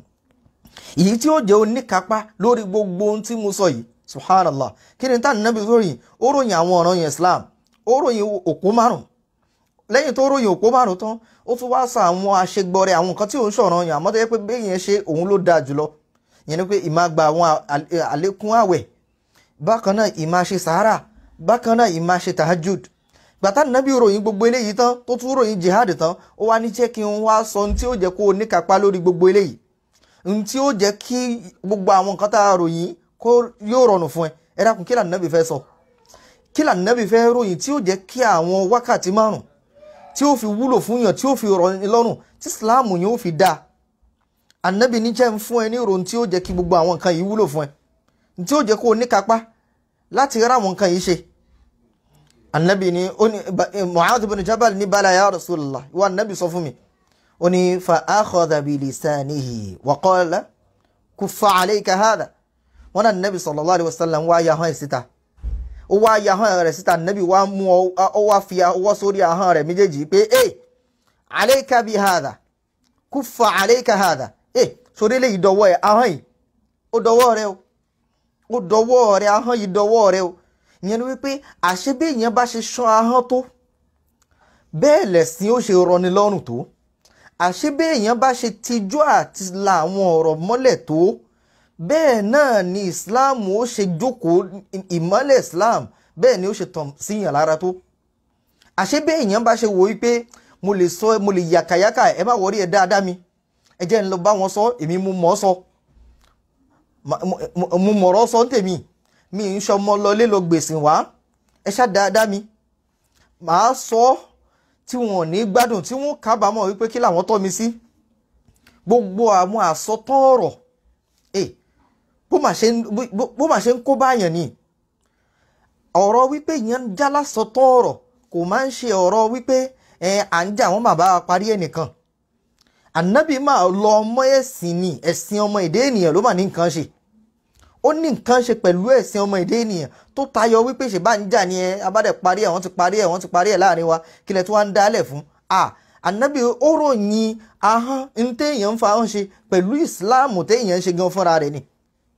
èyí tí ó jẹ́ oníkápá lórí gbogbo ohun tí mo sọ yìí subhanallah kí ni táà nàbí ròyìn ó ròyìn àwọn ọ̀ràn yẹn islam ó ròyìn òpó márùn lẹ́yìn tó ròyìn òpó márùn tán ó tún wá sọ àwọn àṣegbọrẹ àwọn nǹkan tí òun ṣọ̀ràn yàn àmọ́ tó yẹ pé bẹ́ẹ̀ yẹn ṣe òun ló dáa jùlọ ìyẹn ni pé ìmá gba àwọn àlékún àwẹ̀ bákan náà ìmá ṣe sàárà bákan náà ìmá ṣe tahajud gbàtà nàbí ròyìn gbogbo eléyìí tán tó tún ròyìn jihad tán ó wá ní jẹ́ kí n wá sọ ohun tí ó jẹ́ kó o níkapá lórí gbogbo eléyìí ohun tí ó jẹ́ kí gbogbo àwọn nǹkan tá a ròyìn kó yóò rọrùn fún ẹ ẹ dákun kí lànàbí fẹ́ sọ kí lànàbí fẹ́ ròyìn tí ó jẹ́ kí àwọn wákàtí márùn tí ó fi wúlò fún yàn tí ó fi rọ̀ ní lọ́rùn tí ìsìláàmù yẹn ó fi dáa ànàbí ní jẹ́ ń fún ẹ ní ìròyìn tí ó jẹ́ kí gbogbo àwọn nǹkan yìí wúlò fún ẹ tí ó jẹ́ kó o níkapá láti rá àwọn nǹkan yìí ṣe anabi ni ó ní mu'adh bin jabal ní bala ya rasulullah wa anabi sọ fún mi ó ní fa akhadha bi lisanihi wa qala kuffa alayka hadha wọn náà nabi sallallahu alayhi wa sallam wá ya hàn síta ó wá ya hàn rẹ̀ síta nabi wá mú ọ wá fi ọwọ́ sórí ahọ́n rẹ̀ méjèèjì pé ẹ alayka bi hadha kuffa alayka hadha ẹ sórí lè dọwọ́ ẹ ahọ́n yìí ó dọwọ́ rẹ o ó dọwọ́ rẹ ahọ́n yìí dọwọ́ rẹ o ìyẹn ni wípé àṣé bí èèyàn bá ṣe ṣán ahọ́n tó bẹ́ẹ̀ lẹ̀sìn ó ṣe rọni lọ́rùn tó àṣé bí èèyàn bá ṣe tijú àti la àwọn ọ̀rọ̀ mọ́lẹ̀ tó bẹ́ẹ̀ náà ni islam ó ṣe jókòó ìmọ́lẹ̀ islam bẹ́ẹ̀ ni ó ṣe tàn síyàn lára tó àṣé bí èèyàn bá ṣe wò wípé mo lè sọ mo lè yàkàyàkà ẹ má wọrí ẹ dáadáa mi ẹ jẹ́ ń lọ bá wọn sọ èmi mo mọ̀ ọ́ sọ mo mọ̀rọ̀ sọ ń tèmi mi ń ṣọmọ lọlé lọ gbèsè wá ẹ ṣá dáadáa mi màá sọ ọ́ tí wọn ò ní gbádùn tí wọn kábàámọ̀ wípé kí làwọn tọ́ mi sí gbogbo àwọn àsọtán ọ̀rọ̀ ẹ bó mà ṣe ń kó báyàn ni ọ̀rọ̀ wípé ìyẹn ń já lásọtán ọ̀rọ̀ kò máa ń ṣe ọ̀rọ̀ wípé ẹ à ń jà wọ́n bàbá parí ẹnìkan ànábì máa lọ ọmọ ẹ̀sìn ni ẹ̀sìn ọmọ èdè ènìyàn ló mà ní nǹkan ṣe ó ní nǹkan ṣe pẹ̀lú ẹ̀sìn ọmọ èdè ènìyàn tó tayọ wípé ṣe bá ń jà ní ẹ abádẹ parí ẹ wọ́n ti parí ẹ wọ́n ti parí ẹ láàrin wa kílẹ̀ tí wọ́n ń dálẹ̀ fún a ànábì ó ròyìn ahọ́n ń téèyàn ń fa ahọ́n ṣe pẹ̀lú ìsìláàmù téèyàn ń ṣe gan fúnra rẹ̀ ni.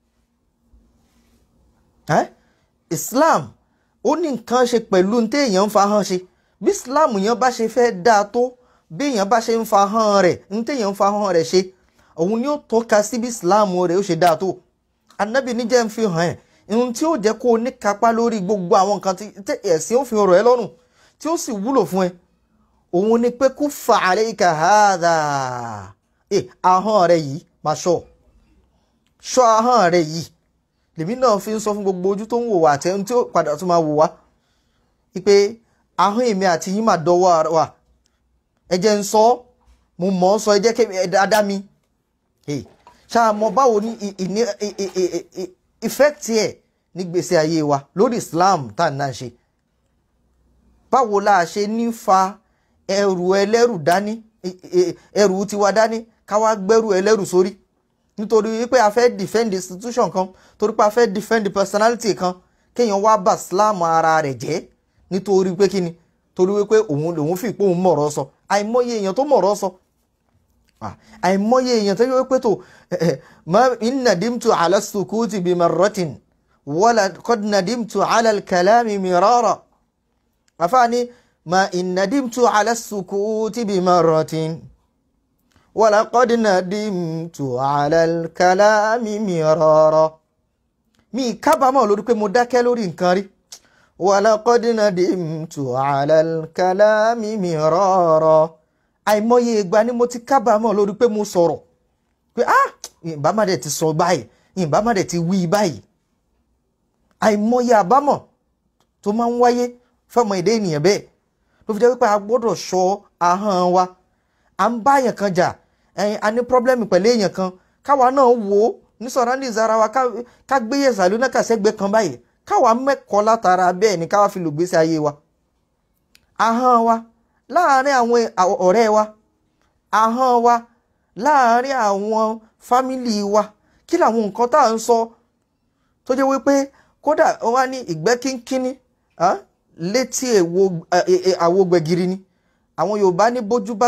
islam ó ní nǹkan ṣe pẹ̀lú ń téèyàn ń fa ahọ́n ṣe bí islam yẹn bá ṣe fẹ́ dáa tó bí èèyàn bá ṣe ń fa ahọ́n rẹ̀ ń téèyàn ń fa ahọ́n rẹ̀ ṣe òun ni ó tọ́ka sí bí islam rẹ̀ ó ṣe dáa tó anabi níjẹ́ ń fi hàn ẹ́ ohun tí ó jẹ́ kó o ní kápá lórí gbogbo àwọn nǹkan tí ẹ̀sìn ó fi rọ̀ ẹ́ lọ́rùn tí ó sì wúlò fún ẹ òun ni pé kó fa alayka hadha ẹ ahọ́n rẹ yìí máa ṣọ́ ṣọ́ ahọ́n rẹ yìí lèmi náà fi ń sọ fún gbogbo ojú tó ń wò wá àti ẹni tí ó padà tún máa wò wá wípé ahọ́n èmi àti yín mà dọ́wọ́ wa ẹ jẹ́ ń sọ mo mọ̀ ọ́ sọ ẹ jẹ́ kí ẹ dáadáa mi ṣáà mọ báwo ni ìní ìfẹ́kìtì ẹ̀ ní gbèsè ayé wa lórí Islam tá à ń náà ṣe báwo la ṣe ní fa ẹrù ẹlẹ́rù dání ẹrù tiwa dání ká wá gbẹ́rù ẹlẹ́rù sórí nítorí wípé a fẹ́ defend institution kan torí pé a fẹ́ defend personality kan kéèyàn wá bà Islam ara rẹ̀ jẹ́ nítorí pé kíni torí wípé òun lòun fi pé òun mọ̀rọ̀ sọ àìmọye èèyàn tó mọ̀rọ̀ sọ àìmọye èèyàn tó yẹ pé tó ma in nadimtu ala sukuti bi marratin wala qad nadimtu ala al-kalami mirara àfáàní ma in nadimtu ala sukuti bi marratin wala qad nadimtu ala al-kalami mirara mi kábàámọ̀ lórí pé mo dákẹ́ lórí nǹkan rí wala qad nadimtu ala al-kalami mirara àìmọye ìgbà ni mo ti kábàámọ̀ lórí pé mo sọ̀rọ̀ pé ah ìbá má dẹ̀ ti sọ báyìí ìbá má dẹ̀ ti wí báyìí àìmọye àbámọ̀ tó máa ń wáyé fọmọ èdè ènìyàn bẹ́ẹ̀ ló fi jẹ́ wípé a gbọ́dọ̀ ṣọ́ ahọ́n wa à ń bá èèyàn kan jà ẹ̀yin a ní pọ́blẹ́mì pẹ̀lú èèyàn kan káwa náà wò ó ní surroundings ara wa ká gbé yẹ̀sàlú náà kàṣẹ́gbẹ́ kan báyìí káwa mẹ́kọ̀ọ́ látara bẹ́ẹ̀ ni káwa fi lò gbèsè ayé wa ahọ́n wa láàárín àwọn ọ̀rẹ́ wa ahọ́n wa láàárín àwọn fámìlì wa kí làwọn nǹkan tá à ń sọ tó jẹ́ wípé kódà wọ́n á ní ìgbẹ́ kínkínní létí àwo gbẹ̀gìrì ni àwọn Yorùbá ní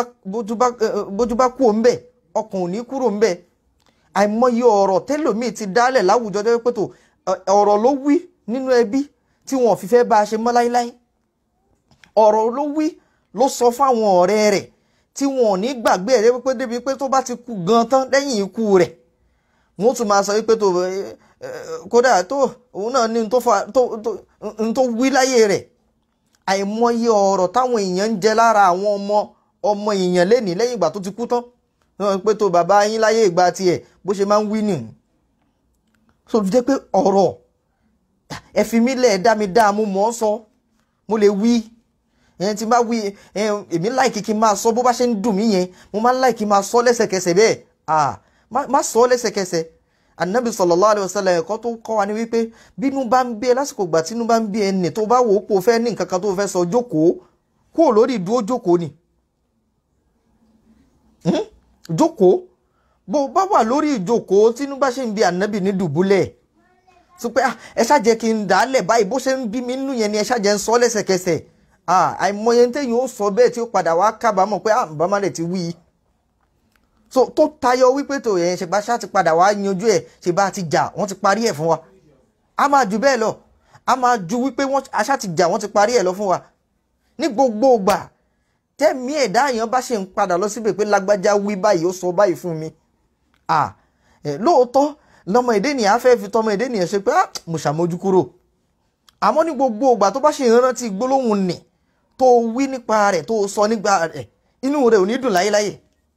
bójú bá kú òun bẹ̀ ọkàn ò ní kúrò ń bẹ̀ àìmọye ọ̀rọ̀ tẹ́lòmíì ti dálẹ̀ láwùjọ tó jẹ́ pé tó ọ̀rọ̀ ló wí nínú ẹbí tí wọn ò fi fẹ́ bá a ṣe mọ́ láíláí ọ̀rọ̀ ló wí ló sọ fáwọn ọ̀rẹ́ rẹ̀ tí wọn ò ní gbàgbé ẹ̀ wípé débi pé tó bá ti kú gan tán lẹ́yìn ikú rẹ̀ wọ́n tún máa sọ wípé tó kódà tó òun náà ní n tó wí láyé rẹ̀ àìmọye ọ̀rọ̀ táwọn èèyàn ń jẹ lára àwọn ọmọ ọmọ èèyàn lẹ́nìí lẹ́yìn ìgbà tó ti kú tán wọ́n pé tó bàbá yín láyé ìgbà tiẹ̀ bó ṣe máa ń wí nìyí so fi jẹ́ pé ọ̀rọ̀ ẹ fi mí lẹ̀ dá mi dá mo mọ̀ ọ́ sọ mo lè wí ẹn tí n bá wí èmi láìkí kí n máa sọ bó bá ṣe ń dùn mí yẹn mo máa ń láìkí máa sọ lẹ́sẹ̀kẹsẹ̀ bẹ́ẹ̀ ah má sọ lẹ́sẹ̀kẹsẹ̀ anabi sallallahu alaihi wasallam ẹ̀kọ́ tó kọ́ wa ní wípé bínú bá ń bí ẹ lásìkò gbà tínú bá ń bí ẹ nì tó bá wò ó pò fẹ́ ní nǹkan kan tó fẹ́ sọ jókòó kúrò lórí ìdúró jókòó ni jókòó bó bá wà lórí ìjókòó tínú bá ṣe ń bí anabi ní dùbúlẹ̀ sọ pé ẹ ṣáàjẹ́ kí n dà á lẹ̀ báyìí bó ṣe ń bí mi nínú yẹn ni ẹ ṣáàjẹ́ ń sọ lẹ́sẹ̀kẹsẹ̀ àìmọye téèyàn ó sọ bẹ́ẹ̀ tí ó padà wá kábàámọ̀ pé àbámọ̀ rẹ̀ ti wí i so tó tayọ wípé tó yẹn ṣe bá ṣá ti padà wá yanjú ẹ̀ ṣe bá ti jà wọ́n ti parí ẹ̀ fún wa a máa ju bẹ́ẹ̀ lọ a máa ju wípé wọ́n aṣá ti jà wọ́n ti parí ẹ̀ lọ fún wa ní gbogbo ìgbà tẹ́mi ẹ̀dá èèyàn bá ṣe ń padà lọ síbẹ̀ pé lágbájá wí báyìí ó sọ báyìí fún mi lóòótọ́ lọmọ èdè nìyẹn á fẹ́ fi tọmọ èdè nìyẹn ṣe pé mo ṣàmójú kúrò àmọ́ ní gbogbo ìgbà tó bá ṣe ìrántí gbólóhùn nì tó wí nípa rẹ̀ tó sọ nípa rẹ̀ inú rẹ̀ ò ní dùn láyéláyé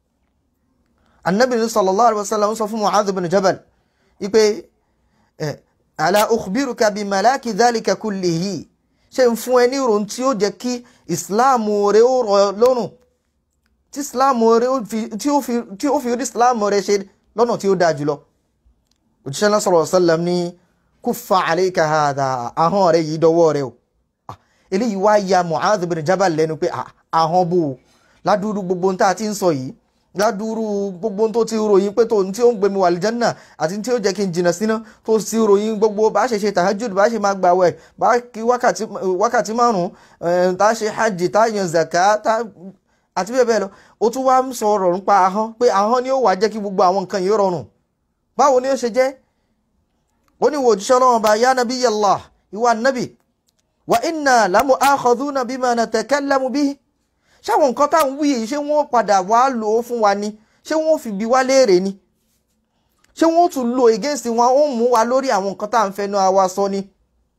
anabi sallallahu alaihi wasallam sọ fún mu'adh bin jabal ipe ala ukhbiruka bi malaki dhalika kullihi ṣe ń fún ẹ ní ìròyìn tí ó jẹ́ kí ìsìláàmù rẹ̀ ó rọ̀ lọ́rùn tí ìsìláàmù rẹ̀ tí ó fi rí ìsìláàmù rẹ̀ ṣe lọ́nà tí ó dáa jùlọ òjíṣẹ́ náà sallallahu alaihi wasallam ní kuffa alayka hadha ahọ́n rẹ̀ yìí dọwọ́ rẹ̀ o eléyìí wá ya mu'adh bin jabal lẹ́nu pé ahọ́n bò ó ládùúrú gbogbo tá a ti ń sọ yìí ládùúrú gbogbo tó ti ròyìn pé tòun tí ó ń gbé mi wà lìjánà àti tí ó jẹ́ kí n jìnnà síná tó ti ròyìn gbogbo bá ṣe ṣe tahajjud bá ṣe máa gbà wẹ̀ bá kí wákàtí márùn-ún tá a ṣe hajj tá a yan zaka àti bẹ́ẹ̀ bẹ́ẹ̀ lọ ó tún wá ń sọ ọ̀rọ̀ nípa ahọ́n pé ahọ́n ni ó wàá jẹ́ kí gbogbo àwọn nǹkan yìí rọrùn báwo ni ó ṣe jẹ́ ó ní wo òjíṣẹ́ ọlọ́run bá yá nàbí yàllá ìwà nàbì wa inna lamu akhadhuna bima natakallamu bihi ṣáwọn nǹkan tá à ń wí yìí ṣé wọ́n padà wá lò ó fún wa ni ṣé wọ́n fi bi wá léèrè ni ṣé wọ́n tún lò against wọn ó mú wa lórí àwọn nǹkan tá à ń fẹnu wa sọ ni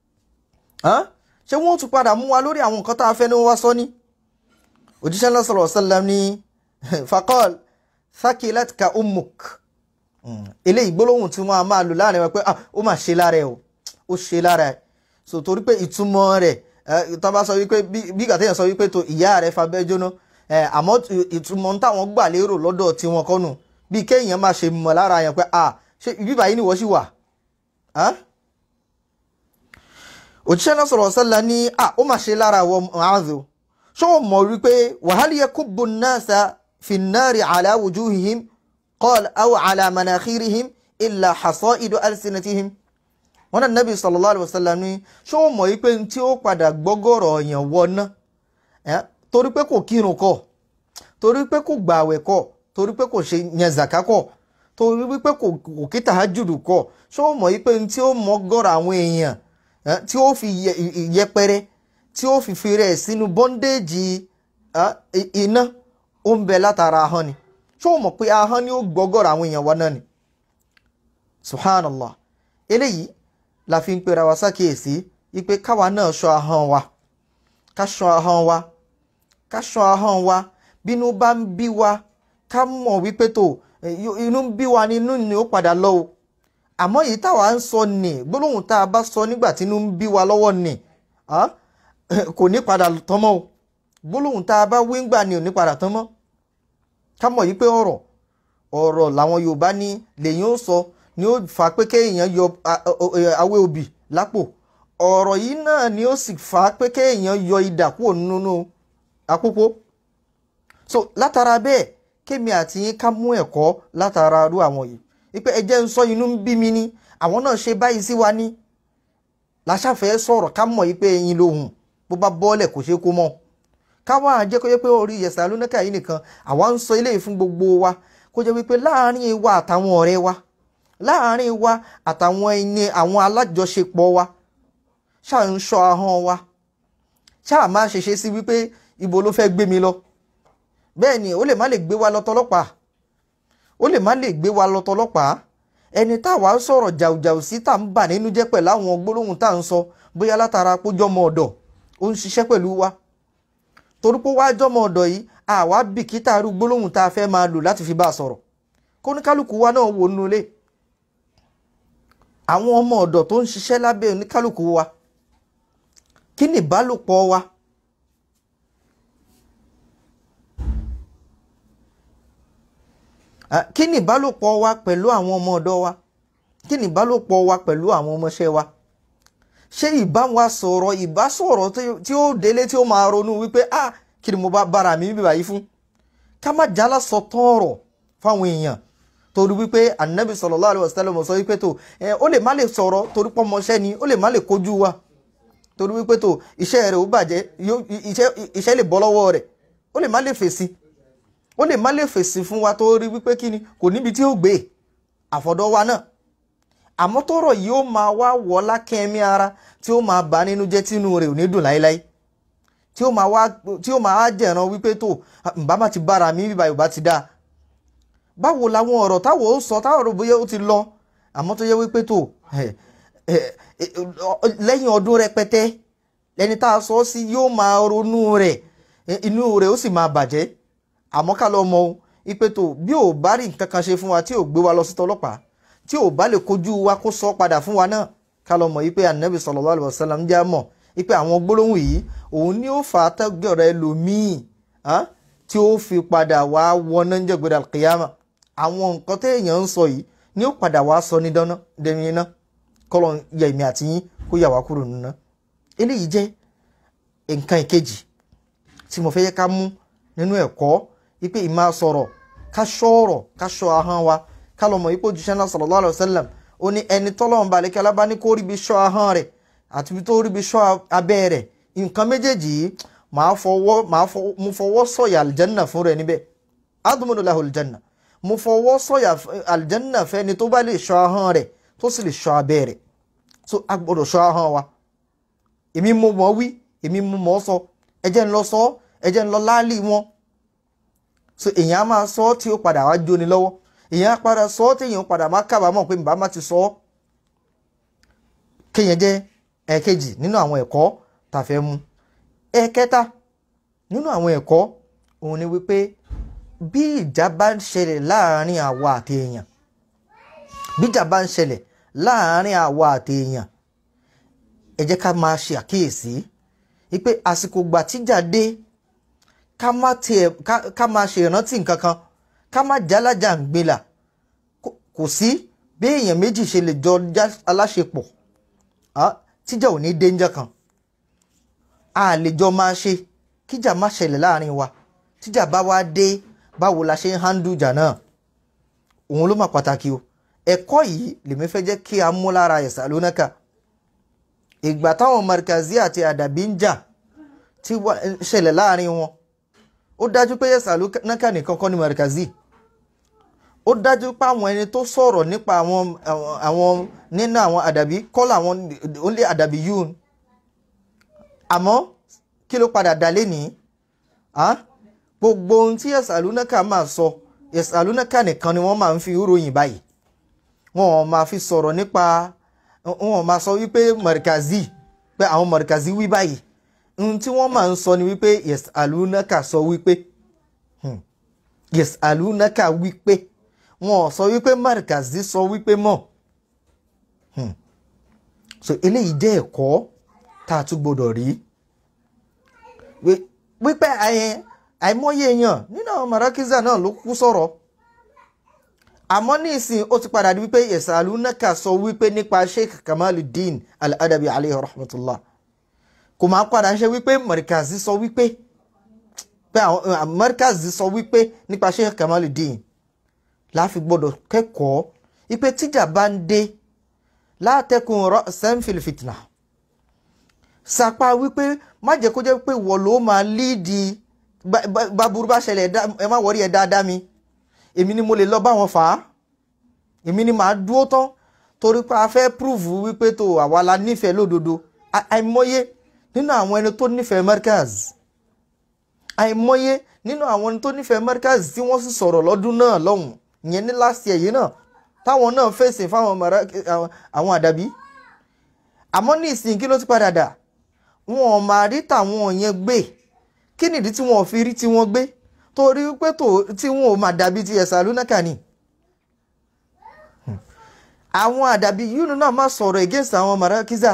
ṣé wọ́n tún padà mú wa lórí àwọn nǹkan tá à ń fẹnu wa sọ ni òjíṣẹ́ náà sallallahu alaihi wasallam ní faqal thaqilatka ummuk eléyìí gbólóhùn tí wọ́n á máa lò láàrin wọn pé ó mà ṣe lára ẹ o ó ṣe lára ẹ so torí pé ìtumọ̀ rẹ̀ tó bá sọ wípé bí gàtẹ́yàn sọ wípé tó ìyá rẹ̀ fabẹ́ jóná àmọ́ ìtumọ̀ táwọn gbà lérò lọ́dọ̀ tiwọn kọ́nù bí kéèyàn máa ṣe mọ̀ lára yẹn pé à ṣe bíbá yìí ni wọ́n sì wà. òjíṣẹ́ náà sọ̀rọ̀ sọ́la ní à ó máa ṣe lára wọ Mu'adh ṣé o mọ̀ wípé wahal yakubbu an-nasa fi an-nari ala wujuhihim qala aw ala manakhirihim illa hasaidu alsinatihim wọn náà nabi sallallahu alayhi wa sallam ní ṣé o mọ̀ wípé tí ó padà gbọ́gọ̀rọ̀ yẹn wọná torí pé kò kírun kọ́ torí pé kò gbààwẹ̀ kọ́ torí pé kò ṣe yẹn zaka kọ́ torí wípé kò kí tahajjudu kọ́ ṣé o mọ̀ wípé tí ó mọ̀ gọ́rọ̀ àwọn èèyàn tí ó fi yẹpẹrẹ tí ó fi fi rẹ̀ sínú bọ́ndéèjì iná ó ń bẹ látara ahọ́n ni ṣé o mọ̀ pé ahọ́n ni ó gbọ́gọ̀rọ̀ àwọn èèyàn wọná ni subhanallah eléyìí la fi ń pera wa sákèésí wípé káwa náà ṣọ́ ahọ́n wa ká ṣọ́ ahọ́n wa ká ṣọ́ ahọ́n wa bínú bá ń bí wa ká mọ̀ wípé tó inú ń bí wa ni inú ni ó padà lọ o àmọ́ èyí táwa ń sọ nì gbólóhùn tá a bá sọ nígbà tí inú ń bí wa lọ́wọ́ nì kò ní padà tán mọ́ o gbólóhùn tá a bá wí ńgbà ni ò ní padà tán mọ́ ká mọ̀ yí pé ọ̀rọ̀ ọ̀rọ̀ làwọn Yorùbá ní lèyìn ó sọ ni ó fà pé kéèyàn yọ awé obì lápò ọ̀rọ̀ yìí náà ni ó sì fà pé kéèyàn yọ idà kúrò nínú àpòpọ̀ so látara bẹ́ẹ̀ kémi àti yín ká mú ẹ̀kọ́ látara irú àwọn yìí wípé ẹ jẹ́ ń sọ inú ń bí mi ní àwọn náà ṣe báyìí sí wa ní làṣàfẹ́ sọ̀rọ̀ ká mọ̀ yìí pé ẹyin lòun bó bá bọ́ọ̀lẹ̀ kò ṣeé kó mọ́ káwọn àjẹ́ kó jẹ́ pé orí yẹ̀sà lónàkà yìí nìkan àwa ń sọ eléyìí fún gbogbo wa kó jẹ́ wípé láàárín wa àtàwọn ọ̀rẹ́ wa láàárín wa àtàwọn ẹni àwọn alájọṣepọ̀ wa ṣáà ń ṣọ́ ahọ́n wa ṣáà má ṣe ṣe sí wípé ibo ló fẹ́ gbé mi lọ bẹ́ẹ̀ ni ó lè má lè gbé wa lọ tọlọ́pàá ó lè má lè gbé wa lọ tọlọ́pàá ẹni táwa sọ̀rọ̀ jàùjàù sí tá à ń bà nínú jẹ́ pẹ̀lú àwọn gbólóhùn tá à ń sọ bóyá látara pójọ́mọ ọ̀dọ̀ ó ń ṣiṣẹ́ pẹ̀lú wa torí pé wáá jọ́mọ ọ̀dọ̀ yìí àwa bìkítà irú gbólóhùn tá a fẹ́ máa lò láti fi bá a sọ̀rọ̀ kóníkálukú wa náà wò nínú ilé àwọn ọmọ ọ̀dọ̀ tó ń ṣiṣẹ́ lábẹ́ oníkálukú wa kí ni ìbálòpọ̀ wa kí ni ìbálòpọ̀ wa pẹ̀lú àwọn ọmọ ọ̀dọ̀ wa kí ni ìbálòpọ̀ wa pẹ̀lú àwọn ọmọọṣẹ́ wa ṣé ìbá wa sọ̀rọ̀ ìbá sọ̀rọ̀ tí ó délé tí ó máa ronú wípé ah kí ni mo bá bára mi bíbá yìí fún ká má jálá sọ tọ́ọ̀rọ̀ fáwọn èèyàn torí wípé anabi sallallahu alaihi wasallam sọ wípé tó ẹ ó lè má lè sọ̀rọ̀ torí pọ́ ọmọọṣẹ́ ni ó lè má lè kojú wa torí wípé tó iṣẹ́ rẹ̀ ó bàjẹ́ iṣẹ́ lè bọ́ lọ́wọ́ rẹ̀ ó lè má lè fèsì ó lè má lè fèsì fún wa torí wípé kí ni kò níbi tí ó gbé àfọ̀dọ̀ wa náà àmọ́ tọ́rọ̀ yìí ó máa wá wọ́ lákẹ́mí ara tí ó máa bà nínú jẹ́ tínú rẹ̀ ò ní dùn láéláé tí ó máa wá tí ó máa wá jẹ̀ràn wípé tó ǹbá má ti bára mi bíbá yorùbá ti dáa báwo làwọn ọ̀rọ̀ táwọn ó sọ táwọn ọ̀rọ̀ bóyá ó ti lọ àmọ́ tó yẹ wípé tó lẹ́yìn ọdún rẹpẹtẹ ẹni tá a sọ sí yóò máa ronú rẹ̀ inú rẹ̀ ó sì máa bàjẹ́ àmọ́ ká lọ mọ̀ wípé tó bí ò bá rí nǹkan kan ṣe fún wa tí ò gbé wa lọ sí tọlọ́pàá tí ò bá lè kojú wa kó sọ padà fún wa náà ká lọ mọ̀ wípé anabi sallallahu alaihi wasallam jẹ́ mọ̀ wípé àwọn gbólóhùn yìí òun ni ó fà á tẹ́gọ̀rọ̀ ẹlòmíì tí ó fi padà wá wọná ń jẹ́gbẹ̀rẹ̀ alqiyama àwọn nǹkan téèyàn ń sọ yìí ni ó padà wá sọ ní dáná dẹni iná kọ́lọ̀ yẹ èmi àti yín kó yà wá kúrò nínú eléyìí jẹ́ nǹkan ìkejì tí mo fẹ́ yẹ ká mú nínú ẹ̀kọ́ wípé ìmá sọ̀rọ̀ ká ṣọ́ọ̀rọ̀ ká ṣọ́ ahọ́n wa ká lọ mọ̀ ipò jíṣẹ́ náà sallallahu alaihi wasallam ó ní ẹni tọ́lọ́run balẹ̀ kí alábá ní kó ríbi ṣọ́ ahọ́n rẹ̀ àti ibi tó ríbi ṣọ́ abẹ́ rẹ̀ nǹkan méjèèjì yìí màá fọwọ́ màá mo fọwọ́ sọ̀yà àlìjẹ́nà fún rẹ̀ níbẹ̀ adumunu lahu àlìjẹ́nà mo fọwọ́ sọ̀yà àlìjẹ́nà fẹ́ni tó bá lè ṣọ́ ahọ́n rẹ̀ tó sì lè ṣọ́ abẹ́ rẹ̀ so a gbọ́dọ̀ ṣọ́ ahọ́n wa èmi mo mọ̀ wí èmi mo mọ̀ sọ ẹ jẹ́ ń lọ sọ ẹ jẹ́ ń lọ láálì wọn so èèyàn á máa sọ ọ́ tí ó padà wá jóni lọ́wọ́ èèyàn á padà sọ ọ́ tí èèyàn padà máa kábàámọ̀ pé bàbá má ti sọ ọ́ kéèyàn jẹ́ ẹ̀ẹ̀kejì nínú àwọn ẹ̀kọ́ tá a fẹ́ mú ẹ̀ẹ̀kẹta nínú àwọn ẹ̀kọ́ òun ni wípé bí ìjà bá ń ṣẹlẹ̀ láàárín àwa àti èèyàn bí ìjà bá ń ṣẹlẹ̀ láàárín àwa àti èèyàn ẹ jẹ́ ká máa ṣe àkíyèsí ipe àsìkò gbà tíjà dé ká má tiẹ̀ ká má ṣe ìrántí nǹkan kan ká má jálájà ń gbìlà kò sí bí èèyàn méjì ṣe lè jọ aláṣepọ̀ tíjà ò ní dénjẹ́ kan a lè jọ máa ṣe kíjà má ṣẹlẹ̀ láàrin wa tíjà bá wá dé báwo la ṣe ń handle ìjà náà òun ló mà pàtàkì o ẹ̀kọ́ yìí lèmi fẹ́ jẹ́ kí a mú lára ẹ̀sà lónàkà ìgbà táwọn markazi àti àdàbí ń jà tí ṣẹlẹ̀ láàrin wọn ó dájú pé ẹ̀sà lónàkà nìkan kọ́ ni markazi ó dájú pé àwọn ẹni tó sọ̀rọ̀ nípa àwọn àwọn nínú àwọn àdàbí kọ́lá àwọn olè àdàbí yún àmọ́ kí ló padà dà lẹ́nìí gbogbo ohun tí ẹ̀sà lónàkà máa sọ ẹ̀sà lónàkà nìkan ni wọ́n máa ń fi ròyìn báyìí wọn ò máa fi sọ̀rọ̀ nípa wọn ò máa sọ wípé mọ̀rìkàzí pé àwọn mọ̀rìkàzí wí báyìí ohun tí wọ́n máa ń sọ ni wípé yes alunaka sọ wípé yes alunaka wípé wọn ò sọ wípé mọ̀rìkàzí sọ wípé mọ̀ so eléyìí jẹ́ ẹ̀kọ́ tá a tún gbọdọ̀ rí wípé àìmọye èèyàn nínú àwọn marakiza náà ló kú sọ̀rọ̀ àmọ́ ní ìsìn ó ti padà di wípé yasalunaka sọ wípé nípa sheikh kamaluddin al-adabi alayhi rahmatullah kò máa padà ṣe wípé markazi sọ wípé pé àwọn markazi sọ wípé nípa sheikh kamaluddin láfi gbọdọ̀ kẹ́kọ̀ọ́ wípé tíjà bá ń dé látẹkùn ra'san fil fitna sàpá wípé má jẹ́ kó jẹ́ pé wọ́n ló máa líìdì báburú bá ṣẹlẹ̀ ẹ má wọrí ẹ dáadáa mi èmi ni mo lè lọ bá wọn fà á èmi ni màá dúró tán torí pé a fẹ́ púrúfù wípé tó àwa la nífẹ̀ẹ́ lódodo àìmọye nínú àwọn ẹni tó nífẹ̀ẹ́ Markaz àìmọye nínú àwọn ẹni tó nífẹ̀ẹ́ Markaz tí wọ́n sì sọ̀rọ̀ lọ́dún náà lọ́hùn ìyẹn ní last year yìí náà táwọn náà fèsì fáwọn àwọn àdàbí àmọ́ ní ìsìn kí ló ti padà dà wọn ò máa rí tàwọn yẹn gbé kí nìdí tí wọn ò fi rí tí wọn gbé torí pé tó tí wọn ò máa dàbí ti ẹ̀sà lónàkà ni àwọn àdàbí yúnú náà máa sọ̀rọ̀ against àwọn marakiza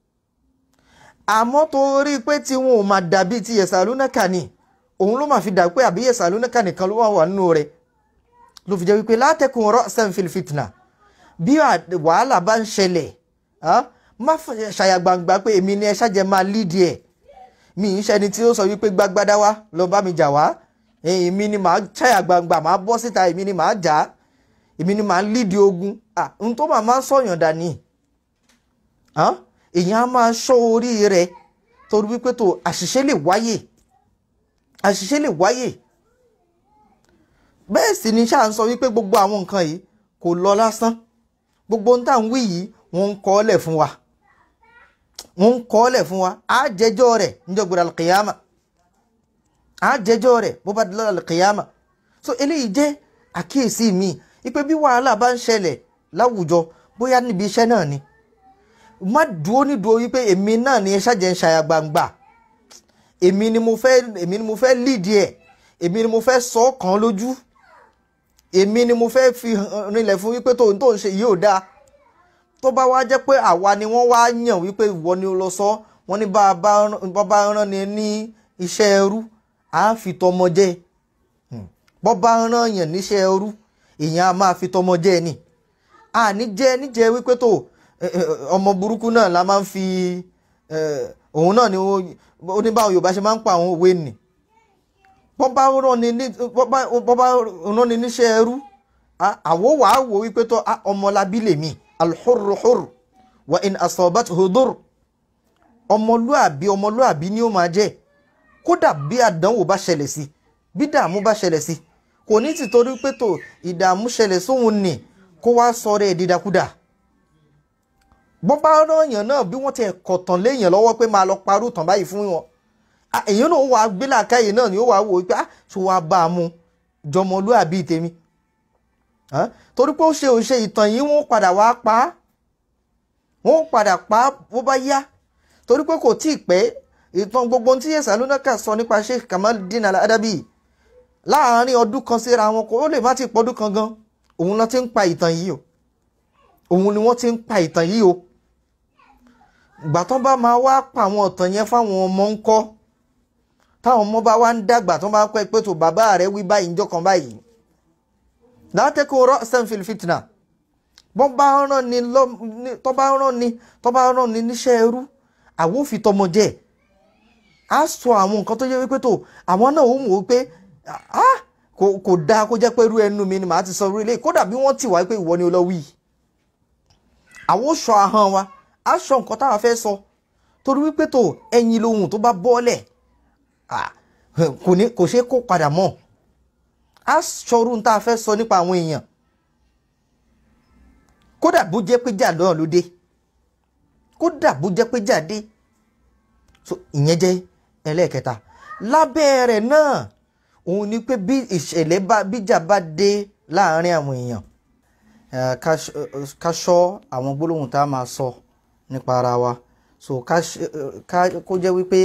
àmọ́ torí pé tí wọn ò máa dàbí ti ẹ̀sà lónàkà ni òun ló máa fi dà pé àbí ẹ̀sà lónàkà nìkan ló wà wà nínú rẹ̀ ló fi jẹ́ wípé látẹ̀kùn ra'san fil fitna bí wàhálà bá ń ṣẹlẹ̀ má ṣàyàgbàǹgbà pé èmi ni ẹ ṣàjẹ́ máa lídìí ẹ̀ mi ń ṣẹni tí ó sọ wípé gbágbádá wá lọ bá mi jà wá èmi ni màá ṣàyà gbangba màá bọ́ síta èmi ni màá jà á èmi ni màá lídìí ogun n tó máa máa sọ̀yàn dání èèyàn á máa ṣọ́ orí rẹ̀ torí wípé tó àṣìṣe lè wáyè àṣìṣe lè wáyè bẹ́ẹ̀ sì ni ṣáà ń sọ wípé gbogbo àwọn nǹkan yìí kò lọ lásán gbogbo ohun tá à ń wí yìí wọ́n ń kọ́ ọ́lẹ̀ fún wa wọ́n ń kọ́ ọ́lẹ̀ fún wa á jẹ́jọ́ rẹ̀ níjọ́ gbọ́dọ̀ alqiyama á jẹ́jọ́ rẹ̀ bó bá dúró alqiyama so eléyìí jẹ́ àkíyèsí mi ipe bí wàhálà bá ń ṣẹlẹ̀ láwùjọ bóyá níbi iṣẹ́ náà ni má dúró ní dúró wípé èmi náà ni ẹ ṣàjẹ́ ń ṣàyà gbangba èmi ni mo fẹ́ èmi ni mo fẹ́ lídìí ẹ̀ èmi ni mo fẹ́ sọ ọ́ kàn lójú èmi ni mo fẹ́ fi rinlẹ̀ fún wípé tó ń tó ń ṣe yìí ò dáa tó bá wá jẹ́ pé àwa ni wọ́n wá yàn wípé ìwọ ni ó lọ sọ wọ́n ní bá a bá rán ni ní iṣẹ́ ẹrú à á fi tọmọ jẹ bọ́ bá rán yàn níṣẹ́ ẹrú èèyàn á máa fi tọmọ jẹ ni àní jẹ́ níjẹ́ wípé tó ọmọ burúkú náà la máa ń fi òun náà ni ó ní báwọn Yorùbá ṣe máa ń pa àwọn òwe nì bọ́ bá rán ni níṣẹ́ ẹrú àwọ̀ wàá wò wípé tó ọmọlábí lèmi alhurruhur wa in asobat hudur ọmọlúàbí ọmọlúàbí ni ó máa jẹ́ kódà bí àdánwò bá ṣẹlẹ̀ sí bí dààmú bá ṣẹlẹ̀ sí kò ní ti torí pé tó ìdààmú ṣẹlẹ̀ sóhun nì kó wá sọ̀rọ̀ ẹ̀ dídákúdà bọ́n bá rányàn náà bí wọ́n ti kọ̀tàn léèyàn lọ́wọ́ pé máa lọ parú tàn báyìí fún wọn èyàn náà wàá gbé làákàyè náà ni ó wàá wò ó pé ṣé wàá bá a mú jọmọlúàbí tèmi torí pé ó ṣe òṣè ìtàn yìí wọ́n padà wá pa á wọ́n padà pa á bó bá yá torí pé kò tí ì pẹ́ ìtàn gbogbo tí yẹsà lónàkà sọ nípa Sheikh Kamaluddin Al-Adabi láàárín ọdún kan síra wọn kò ó lè má ti pọ́dún kan gan òun ló ti ń pa ìtàn yìí o òun ni wọ́n ti ń pa ìtàn yìí o ìgbà tán bá máa wá pa àwọn ọ̀tàn yẹn fáwọn ọmọ ń kọ́ táwọn ọmọ bá wá ń dàgbà tán bá pẹ́ pé tó bàbá rẹ̀ wí báyìí njọ́ kan báyìí látẹ́kọ̀ ra'san fil fitna bọ́n bá rán ni tọ́ bá rán ni tọ́ bá rán ni níṣẹ́ ẹrú àwọn òfin tọmọ jẹ́ á sọ àwọn nǹkan tó yẹ wípé tó àwọn náà ó mọ̀ wípé kò dáa kó jẹ́ pé irú ẹnu mi ni màá ti sọ orí ilé kódà bí wọ́n ti wá pé ìwọ ni ó lọ wí àwọn ó sọ ahọ́n wa á sọ nǹkan táwa fẹ́ sọ torí wípé tó ẹyin lohun tó bá bọ́ọ̀lẹ̀ kò ṣeé kó padà mọ́ á sọrú tá a fẹ́ sọ nípa àwọn èèyàn kódà bó jẹ́ pé jà náà ló dé kódà bó jẹ́ pé jà dé so ìyẹn jẹ́ ẹlẹ́ẹ̀kẹta lábẹ́ rẹ̀ náà òun ni pé bí ìṣẹ̀lẹ̀ bá bíjà bá dé láàárín àwọn èèyàn ká ṣọ́ àwọn gbólóhùn tá a máa sọ nípa ara wa so ká kó jẹ́ wípé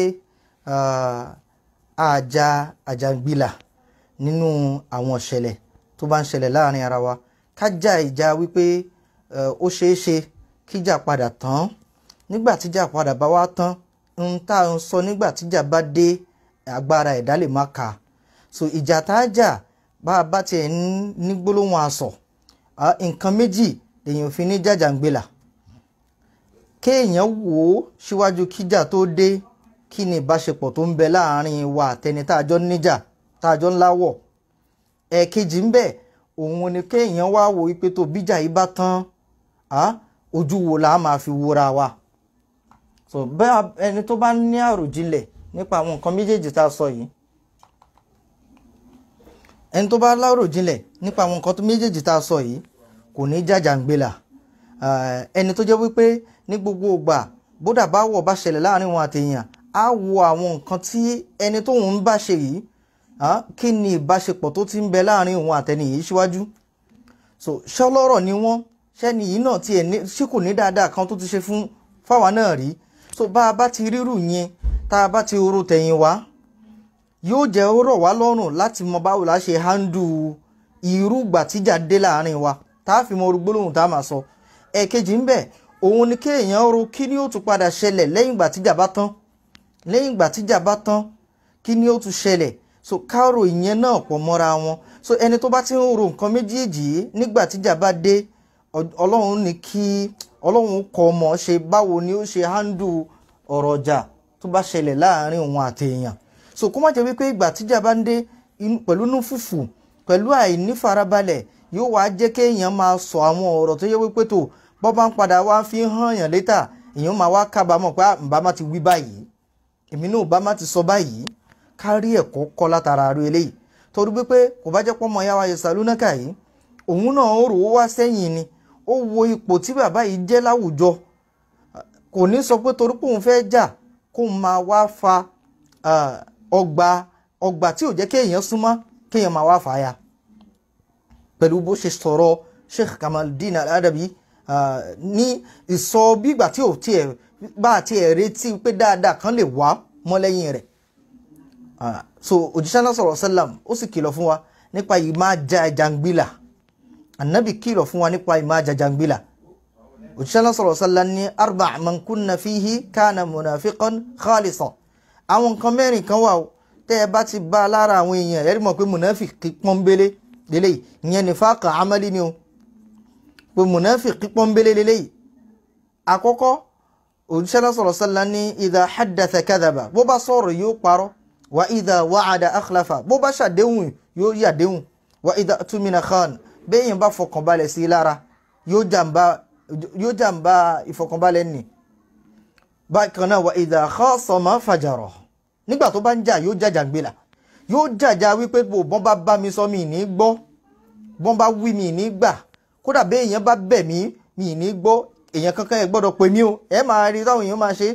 àjà àjàngbìlà nínú àwọn ìṣẹ̀lẹ̀ tó bá ń ṣẹlẹ̀ láàárín ara wa ká jà ìjà wípé ó ṣeé ṣe kíjà padà tán nígbà tíjà padà bá wá tán ń tá à ń sọ nígbà tíjà bá dé agbára ẹ̀dá lè má ka so ìjà tá a jà bá a bá tiẹ̀ ní gbólóhùn asọ̀ nǹkan méjì lèèyàn fi ní jàjàngbìlà kéèyàn wò ó síwájú kíjà tó dé kí ni ìbáṣepọ̀ tó ń bẹ láàárín wa àtẹni tá a jọ ń níjà tá a jọ ń láwọ̀ ẹ̀ẹ̀kejì ń bẹ òun ni kéèyàn wá wò wípé tó bíjà yìí bá tán ojú wo la máa fi wúra wa so bẹ́ẹ̀ ẹni tó bá ní àròjinlẹ̀ nípa àwọn nǹkan méjèèjì tá a sọ yìí ẹni tó bá láròjinlẹ̀ nípa àwọn nǹkan méjèèjì tá a sọ yìí kò ní jàjàngbìlà ẹni tó jẹ́ wípé ní gbogbo ìgbà bódà bá wọ̀ bá ṣẹlẹ̀ láàrin wọn àtẹ̀yàn á wo àwọn nǹkan tí ẹni tóun ń bá ṣe yìí kí ni ìbáṣepọ̀ tó ti ń bẹ láàrin òun àtẹni yìí síwájú so ṣọlọ́rọ̀ ni wọ́n ṣẹ́ni yìí náà tiẹ̀ ní ṣé kò ní dáadáa kan tó ti ṣe fún fáwa náà rí so bá a bá ti rírù yẹn tá a bá ti ro tẹ̀yìn wá yóò jẹ́ ó rọ̀ wá lọ́rùn láti mọ báwo la ṣe handle irú ìgbà tíjà dé láàrin wa tá a fi mọ orúgbólóhùn tá a máa sọ ẹ̀ẹ̀kejì ń bẹ òun ni kéèyàn ro kí ni ó tún padà ṣẹlẹ̀ lẹ́yìn ìgbà tíjà bá tán lẹ́yìn ìgbà tíjà bá tán kí ni ó tún ṣẹlẹ̀ so káàrò ìyẹn náà pọ̀ mọ́ra wọn so ẹni tó bá ti ń ro nǹkan méjèèjì yìí nígbà tíjà bá dé ọlọ́run ní kí ọlọ́run kọ́ ọmọ ṣe báwo ni ó ṣe handle ọ̀rọ̀ ọjà tó bá ṣẹlẹ̀ láàrin òun àti èèyàn so kó má jẹ́ wípé ìgbà tíjà bá ń dé pẹ̀lú inú fùfù pẹ̀lú àìní farabalẹ̀ yóò wá jẹ́ kéèyàn máa sọ àwọn ọ̀rọ̀ tó yẹ wípé tó bọ́ bá ń padà wá fi hàn yàn létà èèyàn máa wá kábàámọ̀ pé ǹbá má ti wí báyìí èmi náà bá má ti sọ báyìí kárí ẹ̀kọ́ kọ́ látara ru eléyìí torí wípé kò bá jẹ́ pọ́nmọ́ ya wa yẹsà lónàkà yìí òun náà ó rò ó wá sẹ́yìn ni ó wo ipò tí bàbá yìí jẹ́ láwùjọ kò ní sọ pé torí pé òun fẹ́ jà kó máa wá fa ọgbà ọgbà tí ò jẹ́ kéèyàn súnmọ́ kéèyàn máa wá fàáya pẹ̀lú bó ṣe sọ̀rọ̀ Sheikh Kamaldeen Al-Adabi ní ìsọ bígbà tí ò tiẹ̀ bá tiẹ̀ retí pé dáadáa kan lè wá mọ́ lẹ́yìn rẹ̀ so òjíṣẹ́ náà sọ̀rọ̀ sálàm ó sì kìlọ̀ fún wa nípa ìmá jàjàngbìlà ànábì kìlọ̀ fún wa nípa ìmá jàjàngbìlà òjíṣẹ́ náà sọ̀rọ̀ sálàm ní arba man kunna fihi kana munafiqan khalisan àwọn nǹkan mẹ́rin kan wà ó tẹ́ ẹ bá ti bá a lára àwọn èèyàn ẹ̀rí mọ̀ pé munafiki pọ́nbélé lélẹ́yìí ìyẹn nífàkà amali ni o pé munafiki pọ́nbélé lélẹ́yìí àkọ́kọ́ òjíṣẹ́ náà sọ̀rọ̀ sálàm ní idha haddatha kadhaba bó bá sọ̀rọ̀ yóò parọ́ wa idha wa'ada akhlafa bó bá ṣàdéhùn yóò yàdéhùn wa idha tumina khan béèyàn bá fọkànbalẹ̀ sí i lára yóò jàǹbá ìfọkànbalẹ̀ nì bákan náà wa idha khasama fajara nígbà tó bá ń jà yóò jàjàngbìlà yóò jàjà wípé bò bọ́n bá bá mi sọ mi ní gbọ́ bọ́n bá wí mi ní gbà kódà béèyàn bá bẹ̀ mí mi ní gbọ́ èèyàn kankan ẹ̀ gbọ́dọ̀ pè mí o ẹ máa rí táwọn èèyàn máa ṣe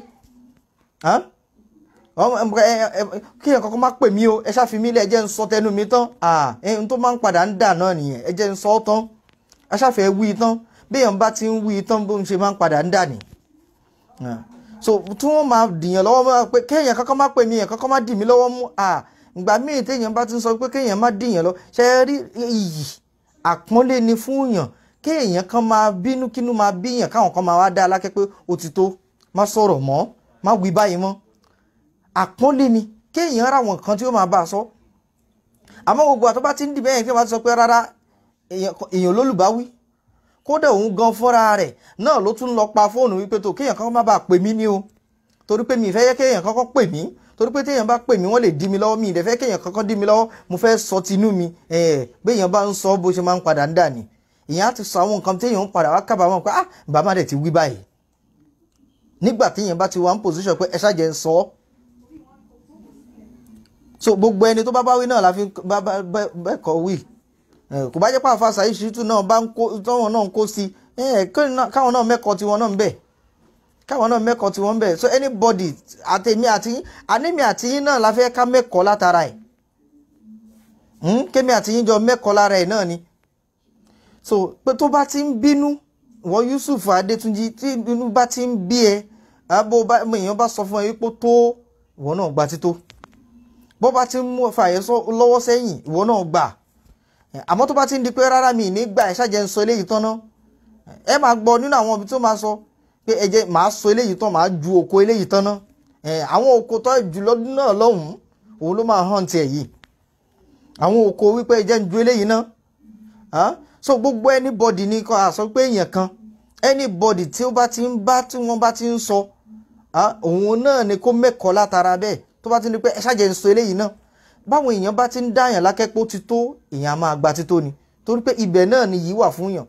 kí ẹ̀ kankan má pè mí o ẹ ṣáfi mí lẹ̀ ẹ jẹ́ ń sọ tẹnu mi tán ẹ̀hún tó máa ń padà ń dà náà nìyẹn ẹ jẹ́ ń sọ tán ẹ ṣáfẹ́ wí tán béèyàn bá ti ń wí tán bó ń ṣe máa ń padà ń dà ní. so tí wọ́n máa dìyàn lọ́wọ́ máa pé kéèyàn kankan má pè mí ẹ̀ kankan má dì mí lọ́wọ́ mú ìgbà míì téèyàn bá ti ń sọ pé kéèyàn má dìyàn lọ ṣe é rí iyì àpọ́nlé ni fún yàn kéèyàn kan máa bínú kínú máa bíyàn káwọn kan máa wá dá alákẹ́ pé ó ti tó má sọ̀rọ̀ mọ́ má wí báyìí mọ́ àpọ́nlé ni kéèyàn ra àwọn kan tí ó máa bá a sọ àmọ́ gbogbo àtọ́ bá ti ń dìbẹ́ yẹn kí wọ́n ti sọ pé rárá èèyàn lólùbáwí kódà òun gan fúnra rẹ̀ náà ló tún lọ pa fóònù wípé tó kéèyàn kankan má bàa pè mí ní o torí pé mi ì fẹ́ yẹ kéèyàn kankan pè mí torí pé téèyàn bá pè mí wọ́n lè dí mi lọ́wọ́ mi ì dẹ̀ fẹ́ kéèyàn kankan dí mi lọ́wọ́ mo fẹ́ sọ tinú mi béèyàn bá ń sọ bó ṣe máa ń padà ń dà ní ìyẹn á ti sọ àwọn nǹkan téèyàn ń padà wá kábàámọ̀ pé ah bàbá dẹ̀ ti wí báyìí nígbà téèyàn bá ti wà ń pòsíṣọ̀ pé ẹ ṣáàjẹ́ ń sọ ọ́ so gbogbo ẹni tó bá bá wí náà la fi bẹ́ẹ̀ kọ́ wí kò bá jẹ́ pé àfa Saheed Shittu náà bá ń kó tọ́wọ́n náà ń kó sí káwọn náà mẹ́kọ̀ọ́ tiwọn náà ń bẹ̀ káwọn náà mẹ́kọ̀ọ́ tiwọn ń bẹ̀ so anybody àtẹ̀mí àti anémi àti yín náà la fẹ́ ká mẹ́kọ̀ọ́ látara ẹ̀ kémi àti yín jọ mẹ́kọ̀ọ́ lára ẹ̀ náà ni so pé tó bá ti ń bínú wọ́n Yusuf Adétúnjì tí inú bá ti ń bí ẹ àbò èèyàn bá sọ fún ẹ wípé tó ìwọ náà gba tító bó bá ti ń mú fàyè lọ́wọ́ sẹ́yìn ìwọ náà gbà àmọ́ tó bá ti ń di pé rárá mi ní gbà ẹ̀ ṣàjẹ́ ń sọ eléyìí tán ná ẹ máa gbọ́ nínú àwọn ibi tó máa sọ pé ẹ jẹ́ màá sọ eléyìí tán màá ju òkò eléyìí tán ná àwọn òkò tó jù lọ́dún náà lọ́hùn-ún òun ló máa hàn tiẹ̀ yìí àwọn òkò wípé ẹ jẹ́ ń ju eléyìí ná so gbogbo anybody ní kọ́ àsọ pé èèyàn kan anybody tí ó bá ti ń bá tí wọ́n bá ti ń sọ òun náà ni kó mẹ́kọ̀ọ́ látara bẹ́ẹ̀ tó bá ti ní pé ẹ ṣàjẹ́ ń sọ eléyìí náà báwọn èèyàn bá ti ń dáyàn lákẹ́pọ̀ ti tó èèyàn á máa gba tító ni torí pé ibẹ̀ náà ni yìí wà fún yàn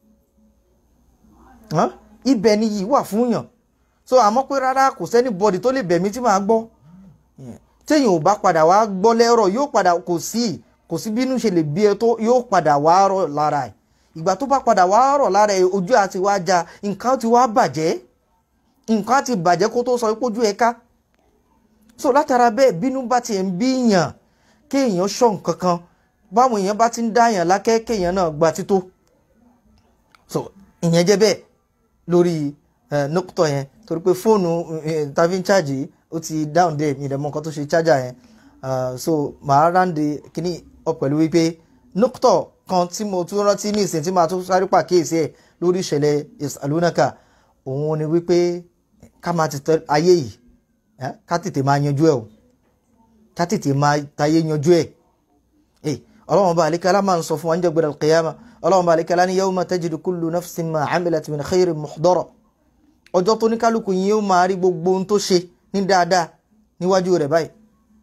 ibẹ̀ ni yìí wà fún yàn so àmọ́ pé rárá kò sẹ́ni bọ́dì tó lè bẹ̀mí tí màá gbọ́ téèyàn ò bá padà wá gbọ́ lẹ́rọ̀ yóò padà kò sí kò sí bínú ṣe lè bí ẹ tó yóò padà wá rọ̀ lára ẹ̀ ìgbà tó bá padà wá rọ̀ lára ẹ̀ ojú àti wá já nǹkan ti wá bàjẹ́ nǹkan ti bàjẹ́ kó tó sọ pé ojú ẹ ká so látara bẹ́ẹ̀ bínú bá ti ń bí yàn kéèyàn ṣọ́ nǹkan kan báwọn èèyàn bá ti ń dáyàn lákẹ́ kéèyàn náà gba tító so ìyẹn jẹ́ bẹ́ẹ̀ lórí nọ́kútọ̀ yẹn torí pé fóònù tàbí ń ṣáàjì ó ti dáhùn dé mi ìdẹ̀mọ́ nǹkan tó ṣe chájà yẹn so màá ráǹdè kíní ọ pẹ̀lú wípé nọ́kútọ̀ kan tí mo tún rántí ní ìsìn tí màá tún sáré pàkíyèsí ẹ̀ lórí ìṣẹ̀lẹ̀ ìsàlónàkà òun ni wípé ká máa ti tẹ ayé yìí ká tètè máa yanjú ẹ̀ o ká tètè máa tayé yanjú ẹ̀ ọlọ́run ọba àlékálá máa ń sọ fún wa ń jẹ́ gbẹ̀rẹ̀ kìyàmà ọlọ́run ọba àlékálá ní yawma tajidu kullu nafsin ma amilat min khairin muhdara ọjọ́ tó ní kálukú yín yóò máa rí gbogbo ohun tó ṣe ní dáadáa níwájú rẹ̀ báyìí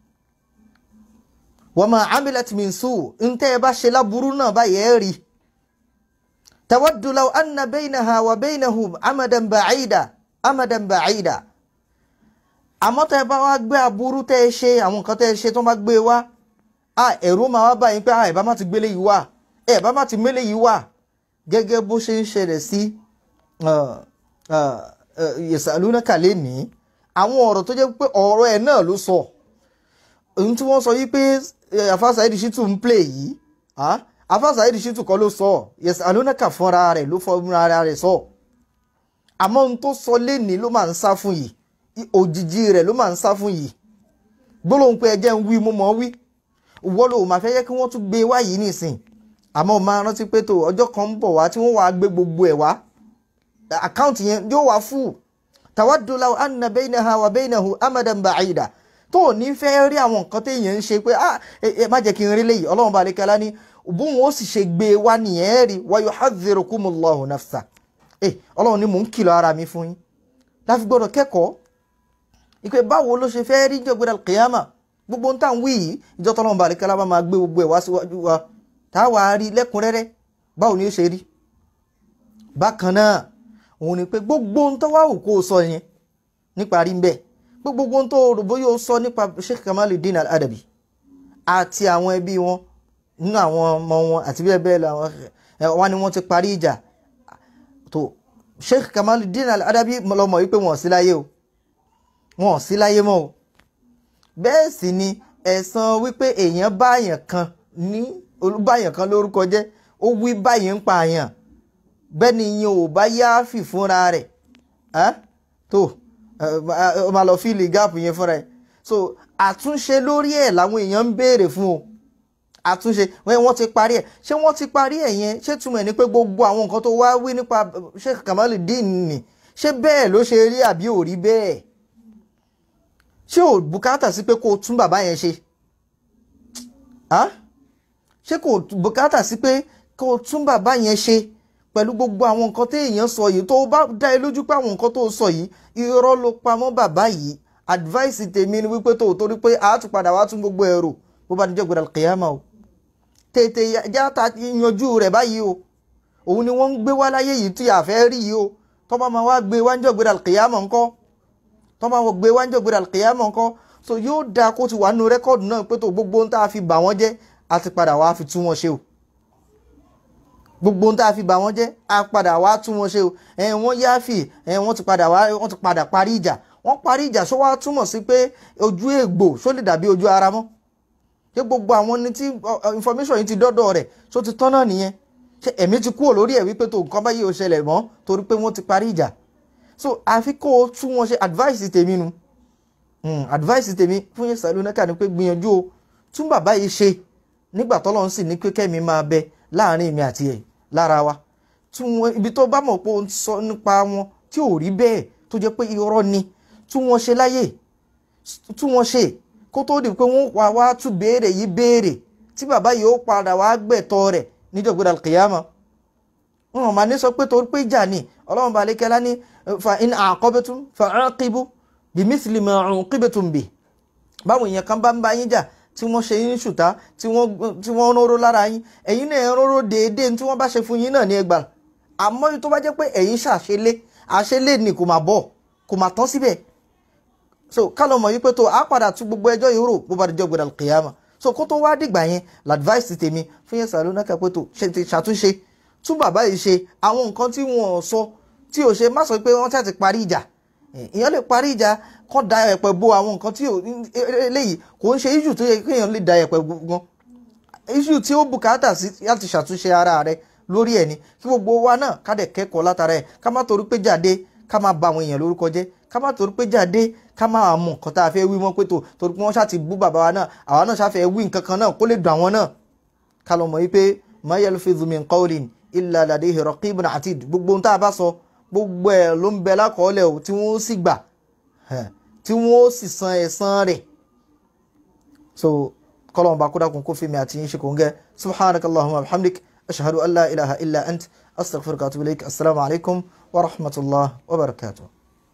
wa ma amilat min su ń tẹ́ ẹ bá ṣe láburú náà báyìí ẹ̀ rí tawaddu law anna baynaha wa baynahum amadan ba'ida amadan ba'ida àmọ́ tẹ́ ẹ bá wá gbé aburú tẹ́ ẹ ṣe àwọn nǹkan tẹ́ ẹ ṣe tó bá gbé wá a ẹ̀rú máa wá báyìí pé a ẹ̀ bá má ti gbélé yìí wá ẹ̀ bá má ti mélé yìí wá gẹ́gẹ́ bó ṣe ń ṣẹlẹ̀ sí Yasalunaka lẹ́nìí àwọn ọ̀rọ̀ tó jẹ́ pé ọ̀rọ̀ ẹ̀ náà ló sọ ohun tí wọ́n sọ yìí pé Afa Saheed Shittu ń play yìí Afa Saheed Shittu kọ́ ló sọ Yasalunaka fúnra rẹ̀ ló fúnra rẹ̀ sọ àmọ́ ohun tó sọ lẹ́nìí ló máa ń sá fún yìí òjijì rẹ̀ ló máa ń sá fún yìí gbólóhùn pé ẹjẹ́ ń wí mo mọ̀ wí wọ́n lò máa fẹ́ yẹ kí wọ́n tún gbé wá yìí nìsín àmọ́ máa rántí pé tó ọjọ́ kan ń bọ̀ wá tí wọ́n wàá gbé gbogbo ẹ̀ wá àkáǹtì yẹn yóò wá fún tawaddu law anna baynaha wa baynahu amadan ba'ida tó ò ní fẹ́ rí àwọn nǹkan téèyàn ń ṣe pé ah ẹ má jẹ́ kí n rí léyìí ọlọ́run bá lè kẹ́lá ní bóun ó sì ṣe gbé wá nìyẹn rí wa yuhadhdhirukumullahu nafsa ẹ ọlọ́run ní mò ń kìlọ̀ ara mi fún yín láfi gbọ́dọ̀ kẹ́kọ̀ọ́ ìpè báwo ló ṣe fẹ́ rí jọ̀gbẹ́dà kìyàmà gbogbo ń tàn wí yìí ìjọ tọ́lọ́mù bá àlékálá bá máa gbé gbogbo ẹ̀ wá síwájú wa tá a wà á rí lẹ́kùnrẹ́rẹ́ báwo ni ó ṣe rí. bákan náà òun ni pé gbogbo ń tọ́wá òkú ó sọ yẹn nípa rí bẹ́ẹ̀ pé gbogbo ń tó rò bóyá ó sọ nípa Sheikh Kamaluddin Al-Adabi àti àwọn ẹbí wọn nínú àwọn ọmọ wọn àti bẹ́ẹ̀ bẹ́ẹ̀ lọ wọn ni wọ́n ti parí ìjà tó Sheikh Kamaluddin Al-Adabi lọ́mọ wípé wọn ò sí láyé o wọn ò sí láyé mọ́ o bẹ́ẹ̀ sì ni ẹ̀san wípé èèyàn báyàn kan ní olúbáyàn kan lórúkọ jẹ́ ó wí báyìí ń pa àyàn bẹ́ẹ̀ ni ìyẹn ò bá yááfì fúnra rẹ̀ tó ó máa lọ fíìlì gáàpù yẹn fúnra ẹ̀ so àtúnṣe lórí ẹ̀ làwọn èèyàn ń béèrè fún o àtúnṣe wọ́n ti parí ẹ̀ ṣé wọ́n ti parí ẹ̀ yẹn ṣé túmọ̀ ẹ̀ ní pé gbogbo àwọn nǹkan tó wá wí nípa Sheikh Kamaluddin ni ṣé bẹ́ẹ̀ ló ṣe rí àbí ò rí bẹ́ẹ̀ ṣé ò bùkátà sí pé kó o tún bàbá yẹn ṣe ṣé kò bùkátà sí pé kó o tún bàbá yẹn ṣe pẹ̀lú gbogbo àwọn nǹkan tí èèyàn sọ yìí tó bá dá ẹ lójú pé àwọn nǹkan tó sọ yìí irọ́ ló pamọ́ bàbá yìí advice tèmi ni wípé tó torí pé a tún padà wá tún gbogbo ẹ̀rọ bó bá níjọ́ gbọdọ̀ kìyàmà o tètè játa yanjú rẹ̀ báyìí o òun ni wọ́n ń gbé wá láyé yìí tí a fẹ́ rí yìí o tó bá máa wá gbé wá níjọ́ gbọdọ̀ kìyàmà ńkọ́ tó máa gbé wá níjọ́ gbọdọ̀ kìyàmà ńkọ́ so yóò dáa kó ti wà nínú rẹ́kọ̀dù náà pé tó gbogbo ohun tá a fi bà wọ́n jẹ́ a ti padà wá fi tún wọn ṣe o gbogbo ohun tá a fi bà wọ́n jẹ́ a padà wá tún wọn ṣe o ẹ̀ wọ́n yáfì ẹ̀ wọ́n ti padà wá wọ́n ti padà parí ìjà wọ́n parí ìjà ṣó wá túmọ̀ sí pé ojú ègbò ṣó lè dàbí ojú ara mọ́ ṣé gbogbo àwọn ní tí information yìí ti dọ́dọ̀ rẹ̀ ṣó ti tán náà nìyẹn ṣé ẹ̀mí ti kúrò lórí ẹ̀ wípé tó nǹkan báyìí ò ṣẹlẹ̀ mọ́ torí pé wọ́n ti parí ìjà so àfi kó o tún wọn ṣe advice tèmi nu advice tèmi fún yẹn sàlù náà kà ní pé gbìyànjú o tún bàbá yìí ṣe nígbà tọ́lọ́run sì ní pé kẹ́mi máa bẹ láàrin èmi àti ẹ̀ lára wa tún wọn ibi tó bá mọ̀ pé ó ń sọ nípa wọn tí ò rí bẹ́ẹ̀ tó jẹ́ pé irọ́ ni tún wọn ṣe láyè tún wọn ṣe kó tó di pé wọ́n wá wá tún béèrè yìí béèrè tí bàbá yìí ó padà wá gbẹ̀tọ́ rẹ̀ níjọ̀gbọ́dà kìyàmọ́ wọn máa ní sọ pé torí pé ìjà ni ọlọ́run balẹ̀ kẹ́lá ní fa in aqabtum fa aqibu bimithli ma uqibtum bi báwọn èèyàn kan bá ń bá yín jà tí wọ́n ṣe yín ṣùtá tí wọ́n róró lára yín ẹ̀yin náà róró déédéé tí wọ́n bá ṣe fún yín náà ní ẹgbà àmọ́ tó bá jẹ́ pé ẹ̀yin ṣàṣelé àṣelé ni kò máa bọ̀ kò máa tán síbẹ̀ so kálọ̀ mọ̀ wípé tó a padà tún gbogbo ẹjọ́ yìí rò bó bá dijọ́ gbọdọ̀ kìyàmà so kó tó wá dìgbà yẹn l'advice tèmi fún yẹn sàlọ́ náà kẹ́pẹ́ tó ṣàtúnṣe tún bàbá yìí ṣe àwọn nǹkan tí wọ́n sọ tí ò ṣe má sọ pé wọ́n ṣàti parí ìjà èèyàn lè parí ìjà kọ́ da ẹ̀pẹ̀ bo àwọn nǹkan tí eléyìí kò ń ṣe issue tó yẹ kéèyàn lè da ẹ̀pẹ̀ gan issue tí ó bùkátà sí láti ṣàtúnṣe ara rẹ lórí ẹ̀ ni kí gbogbo wa náà ká dẹ̀ kẹ́kọ̀ọ́ látara ẹ̀ ká má torí pé jáde ká má ba àwọn èèyàn lórúkọ jẹ́ ká má torí pé jáde ká má mọ nǹkan tá a fẹ́ wí mọ́ pé tó torí pé wọ́n ṣáà ti bú bàbá wa náà àwa náà ṣáfẹ́ wí nǹkan kan náà kó lè dùn àwọn náà ká lọ mọ̀ wípé ma yalfidhu min qawlin illa ladayhi raqibun atid gbogbo ohun tá a bá sọ gbogbo ẹ̀ ló ń bẹ lákọọ́lẹ̀ o tí wọ́n sì gbà tí wọ́n sì san ẹ̀san rẹ̀ so kọ́lọ́mù bá kúdà kún kó fi mi àti yín ṣe kò ń gẹ́ subhanakallahumma wa bihamdik ashhadu an la ilaha illa ant astaghfiruka wa atubu ilaik assalamu alaikum wa rahmatullah wa barakatuh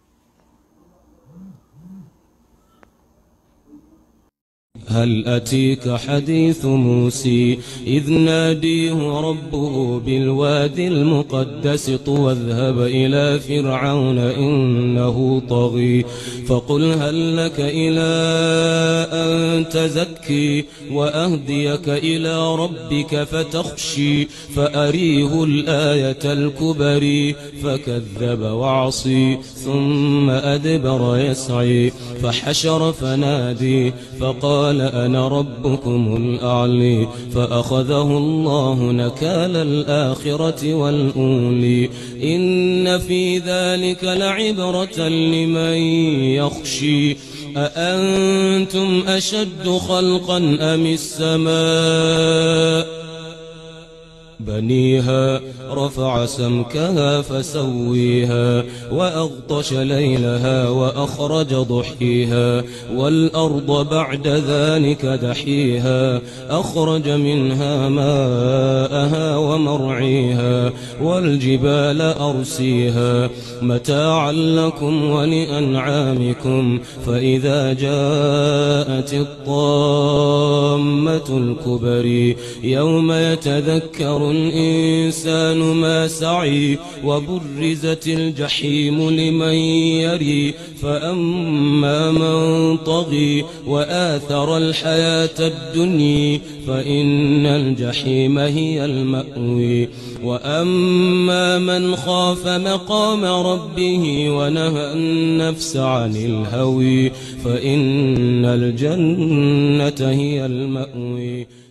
هل أتيك حديث موسى إذ ناديه ربه بالوادي المقدس طوى اذهب إلى فرعون إنه طغي فقل هل لك إلى أن تزكي وأهديك إلى ربك فتخشي فأريه الآية الكبري فكذب وعصي ثم أدبر يسعي فحشر فنادي فقال أنا ربكم الأعلي فأخذه الله نكال الآخرة والأولي إن في ذلك لعبرة لمن يخشي أأنتم أشد خلقا أم السماء بنيها رفع سمكها فسويها وأغطش ليلها وأخرج ضحيها والأرض بعد ذلك دحيها أخرج منها ماءها ومرعيها والجبال أرسيها متاعا لكم ولأنعامكم فإذا جاءت الطامة الكبري يوم يتذكر الإنسان ما سعي وبرزت الجحيم لمن يري فأما من طغي وآثر الحياة الدنيا فإن الجحيم هي المأوي وأما من خاف مقام ربه ونهى النفس عن الهوي فإن الجنة هي المأوي